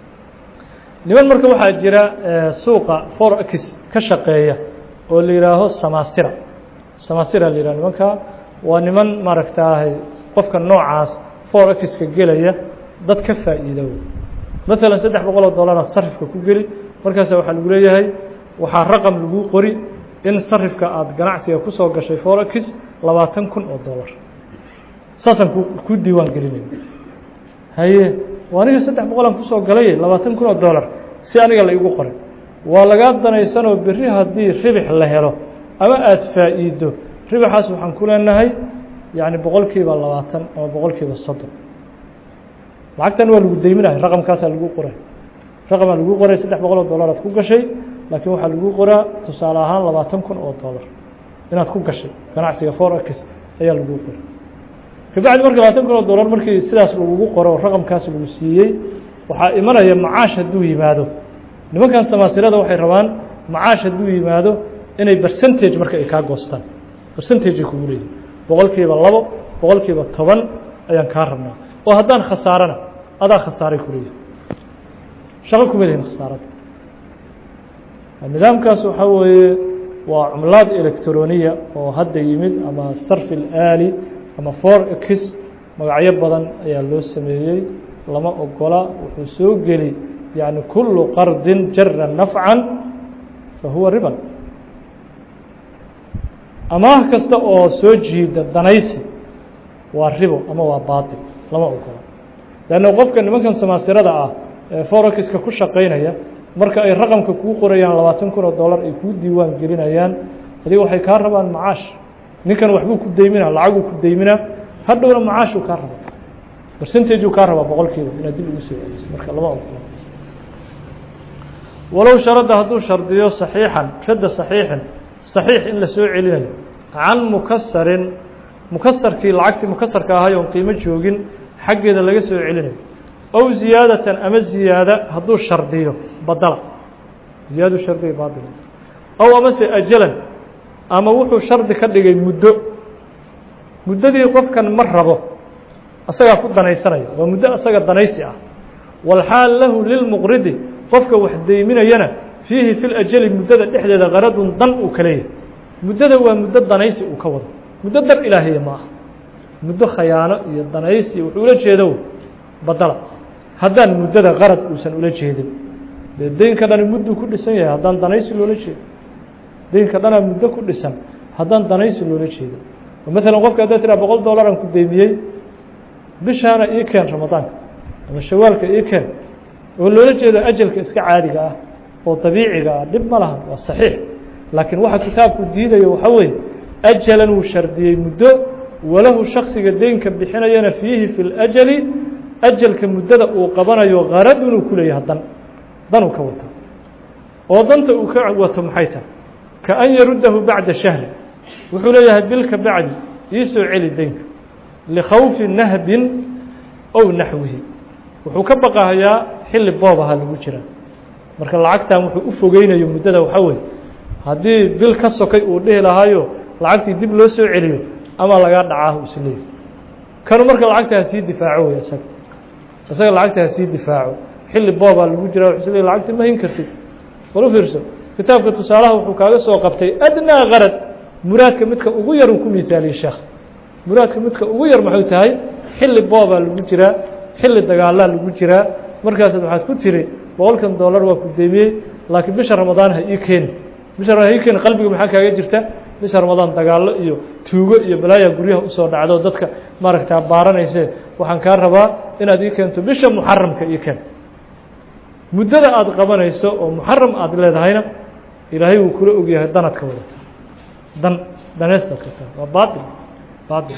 niman marka waxaa jira suuqa for x ka shaqeeya oo la yihaaho samasira samasira la yihah nimanka waa niman maaragtaahay qofka noocaas for x-ka gelaya dad ka faa'iido maalan saddex boqol oo dollaraad sarifka ku geli markaasa waxaa lagu leeyahay waxaa raqam lagu qori in sarifka aada ganacsiga kusoo gashay for x labaatan kun oo dollar saasaan ku ku diiwaan gelinay haye aniga saddex boqolaan kusoo galay labaatan kun oo dollar si aniga la igu qoray waa lagaa danaysanoo berri haddii ribix la helo ama aada faa'iido ribixaas waxaan ku leenahay yacni boqol kiiba labaatan ama boqol kiiba soddon lacagtan waa lagu deyminahay raqamkaasaa lagu qoray raqamaa lagu qoray saddex boqol oo dollaraad ku gashay laakiin waxaa lagu qoraa tusaale ahaan labaatan kun oo dollar inaad ku gashay ganacsiga for x ayaa lagu qoray kabacdi marka labaatan kun oo dollar markii sidaas lagugu qoro raqamkaas lagu siiyey waxaa imanaya macaash hadduu yimaado nimankan samaasirada waxay rabaan macaash hadduu yimaado inay percentage marka ay kaa goostaan percentagey kugu leeyihin boqol kiiba labo boqol kiiba toban ayaan kaa rabnaa oo haddaan khasaarana adaa khasaaray ku leeyihin shaqo kuma lehin khasaarada nidaamkaas waxaa weeye waa cumlaad electroniya oo hadda yimid ama sarfi اlaali ama for x magacyo badan ayaa loo sameeyey lama ogola wuxuu soo geli yani kulu qardin jara nafcan fahuwa riban amaah kasta oo soo jiida danaysi waa ribo ama waa baatil lama ogola leanna qofka nimankan samaasirada ah ee forexiska ku shaqaynaya marka ay raqamka kuu qorayaan labaatan kun oo dollar ay kuu diiwaan gelinayaan adiga waxay kaa rabaan macaash ninkan waxbuu ku deyminaa lacaguu ku deyminaa hadhowna macaashuu kaa rabaa percentageu kaa rabaa boqol kiiba inaad dib ugu soo celiso marka lama ogola walow sharadda hadduu shardiyo saxiixan radda saxiixin saxiix in la soo celinayo can mukasarin mukasarkii lacagtii mukasarka ahay oon qiimo joogin xaggeeda laga soo celinayo ow ziyaadatan ama ziyaada hadduu shardiyo badala ziyaadu shardiga baatil ow amase ajalan ama wuxuu shardi ka dhigay muddo muddadii qofkan ma rabo asagaa ku danaysanaya waa muddo asaga danaysi ah walxaal lahu lilmuqridi qofka wax deyminayana fiihi fi lajali muddada dhexdeeda qaradun dan uu ka leeyahay muddada waa muddo danaysi uu ka wado muddo dar ilaahiya ma aha muddo khayaano iyo danaysi wuxuu ula jeedo badala haddaan muddada qarad uusan ula jeedin dee deynka dhani mudduu ku dhisan yahay haddaan danaysi loola jeedin deynka dhanaa muddo ku dhisan haddaan danaysi loola jeedin maalan qofka haddaad tiraa boqol dollaran ku deymiyey bishaana ii keen ramadaanka ama shawaalka ii keen oo loola jeedo ajalka iska caadiga ah oo dabiiciga ah dhib ma laha waa saxiix laakiin waxa kitaabku diidaya waxaa weeye ajalan wuu shardiyey muddo walahu shaksiga deynka bixinayana fiihi fi اlajali ajalka muddada uu qabanayo qaradun uu ku leeyahay dan dan uu ka wato oo danta uu ka wato maxay tahay ka an yaruddahu bacda shahri wuxuu leeyahay bilka bacdi ii soo celi deynka likhawfi nahbin ow naxwihi wuxuu ka baqahayaa xilli boobaha lagu jira marka lacagtan wuxuu u fogeynayo muddada waxaa weeye haddii bil ka sokay uu dhihi lahaayo lacagtii dib loo soo celiyo ama lagaa dhacaahu isleeyahy kanu marka lacagta ha sii difaaco wey isaga isaga lacagta ha sii difaaco xilli boobaa lagu jira wuxuu isleeyahy lacagta ma hin kartid bal u fiirso kitaabka tusaalaha wuxuu kaaga soo qabtay adnaa qarad muraadka midka ugu yar uu ku miaaliyey sheekh muraadka midka ugu yar maxay tahay xilli boobaa lagu jiraa xilli dagaalaa lagu jiraa markaasaad waxaad ku tiri boqolkan dollar waa ku deemiyey laakiin bisha ramadaan ha ii keeni bisha ramadaan ha ii keeni qalbiga maxaa kaaga jirta bisha ramadaan dagaallo iyo tuugo iyo balaaya guryaha usoo dhacdo dadka maaragtaa baaranayse waxaan kaa rabaa inaad ii keento bisha muxaramka ii keen muddada aada qabanayso oo muxaram aada leedahayna ilaahay wuu kula ogyahay danaad ka wadata dan daneystaad ka tahay waa baail baail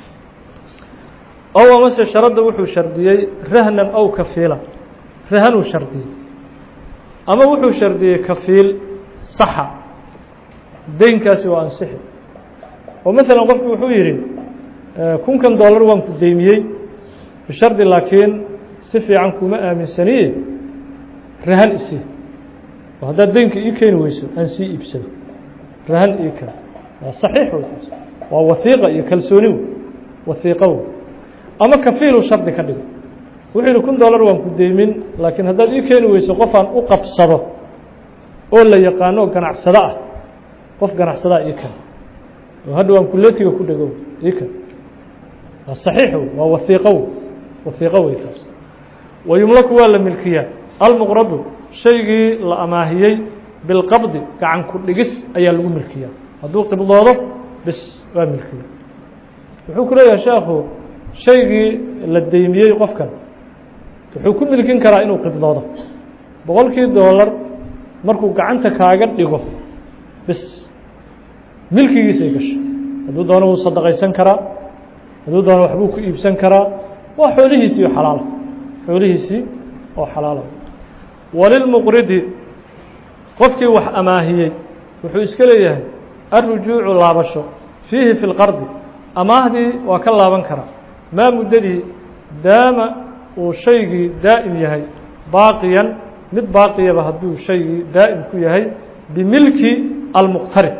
ow amase sharadda wuxuu shardiyey rahnan ow kafiila rahanuu shardiyey ama wuxuu shardiyey kafiil saxa deynkaasi waa ansixi oo maalan qofku wuxuu yidhi kunkan dollar waan ku deymiyey bishardi laakiin si fiican kuma aaminsaniye rahan isii oo haddaad deynka ii keeni weyso aan sii iibsado rahan ii kale waa saxiix wey taas waa wahiiqa iyo kalsooni wey wahiiqo wey ama kafiilu shardi ka dhigo wuxuu yihi kun dollar waan ku deymin laakiin haddaad ii keeni weyso qofaan u qabsado oo la yaqaano ganacsado ah qof ganacsadaa ii kale oo hadha waan kuletiga ku dhego ii kale waa saxiix wey waa wahiiqo wey wahiiqo wey taas wayumlaku waa la milkiyaa almuqradu shaygii la amaahiyey bilqabdi gacan ku dhigis ayaa lagu milkiyaa hadduu qibdoodo bis waa milkiya wuxuu ku leeyahay sheekhu shaygii la deymiyey qofkan wuxuu ku milkin karaa inuu qibdoodo boqolkii dollar markuu gacanta kaaga dhigo bis milkigiisay gashay hadduu doono wuu sadaqaysan karaa hadduu doono waxbuu ku iibsan karaa waa xoolihiisii oo xalaala xoolihiisii oo xalaala walilmuqridi qofkii wax amaahiyey wuxuu iska leeyahay alrujuucu laabasho fiihi fi lqardi amaahdii waa ka laaban karaa maa muddadii daama uu shaygii daa'im yahay baaqiyan mid baaqiyaba hadduu shaygii daa'im ku yahay bimilki almuqtarib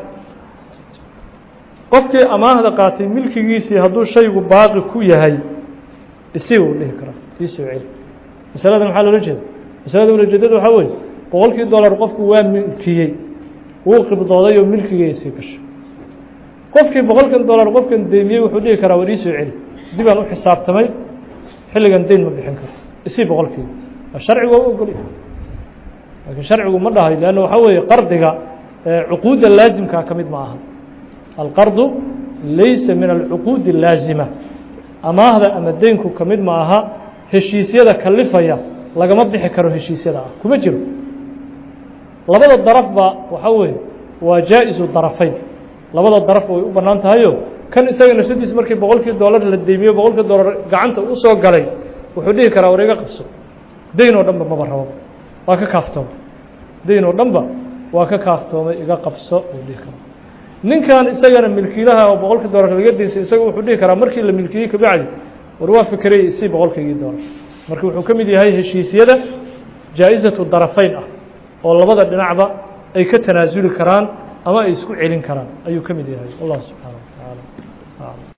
qofkii amaahda qaatay milkigiisii hadduu shaygu baaqi ku yahay isi uu dhihi karaa ii soo celi masaladan maxaa loola jeeda masalada ulajeedada waxaa weeye boqolkii dollar qofku waa milkiyey wuu qibdooday oo milkigiisii gashay qofkii boqolkan dollar qofkan deymiyey wuxuu dhihi karaa war ii soo celi dibaan u xisaabtamay xilligan deyn ma bixin karo isii boqolkii sharcigu waa u ogolya laakiin sharcigu ma dhahay leanna waxaa weeye qardiga cuquudda laasimkaa ka mid ma aha alqardu laysa min alcuquudi اlaazima amaahda ama deynku ka mid ma aha heshiisyada kalifaya lagama bixi karo heshiisyada ah kuma jiro labada darafba waxaa weeye waa jaa-isu darafayn labada daraf way u bannaan tahayo kan isaga nafsadiisa markii boqolkii dollar la deymiyo boqolkii dollar gacanta u soo galay wuxuu dhihi karaa war iga qabso deyn oo dhanba maba rabo waa ka kaaftoomay deyn oo dhanba waa ka kaaftoomay iga qabso uu dhihi karaa ninkan isagana milkiilaha oo boqolkii dollar laga deysay isaga wuxuu dhihi karaa markii la milkiyey kabacdi war waa fikerayay isii boqolkaygii dollar marka wuxuu ka mid yahay heshiisyada jaa-isatu darafayn ah oo labada dhinacba ay ka tanaasuli karaan ama ay isku celin karaan ayuu ka mid yahay wallahu subxaana wa tacaala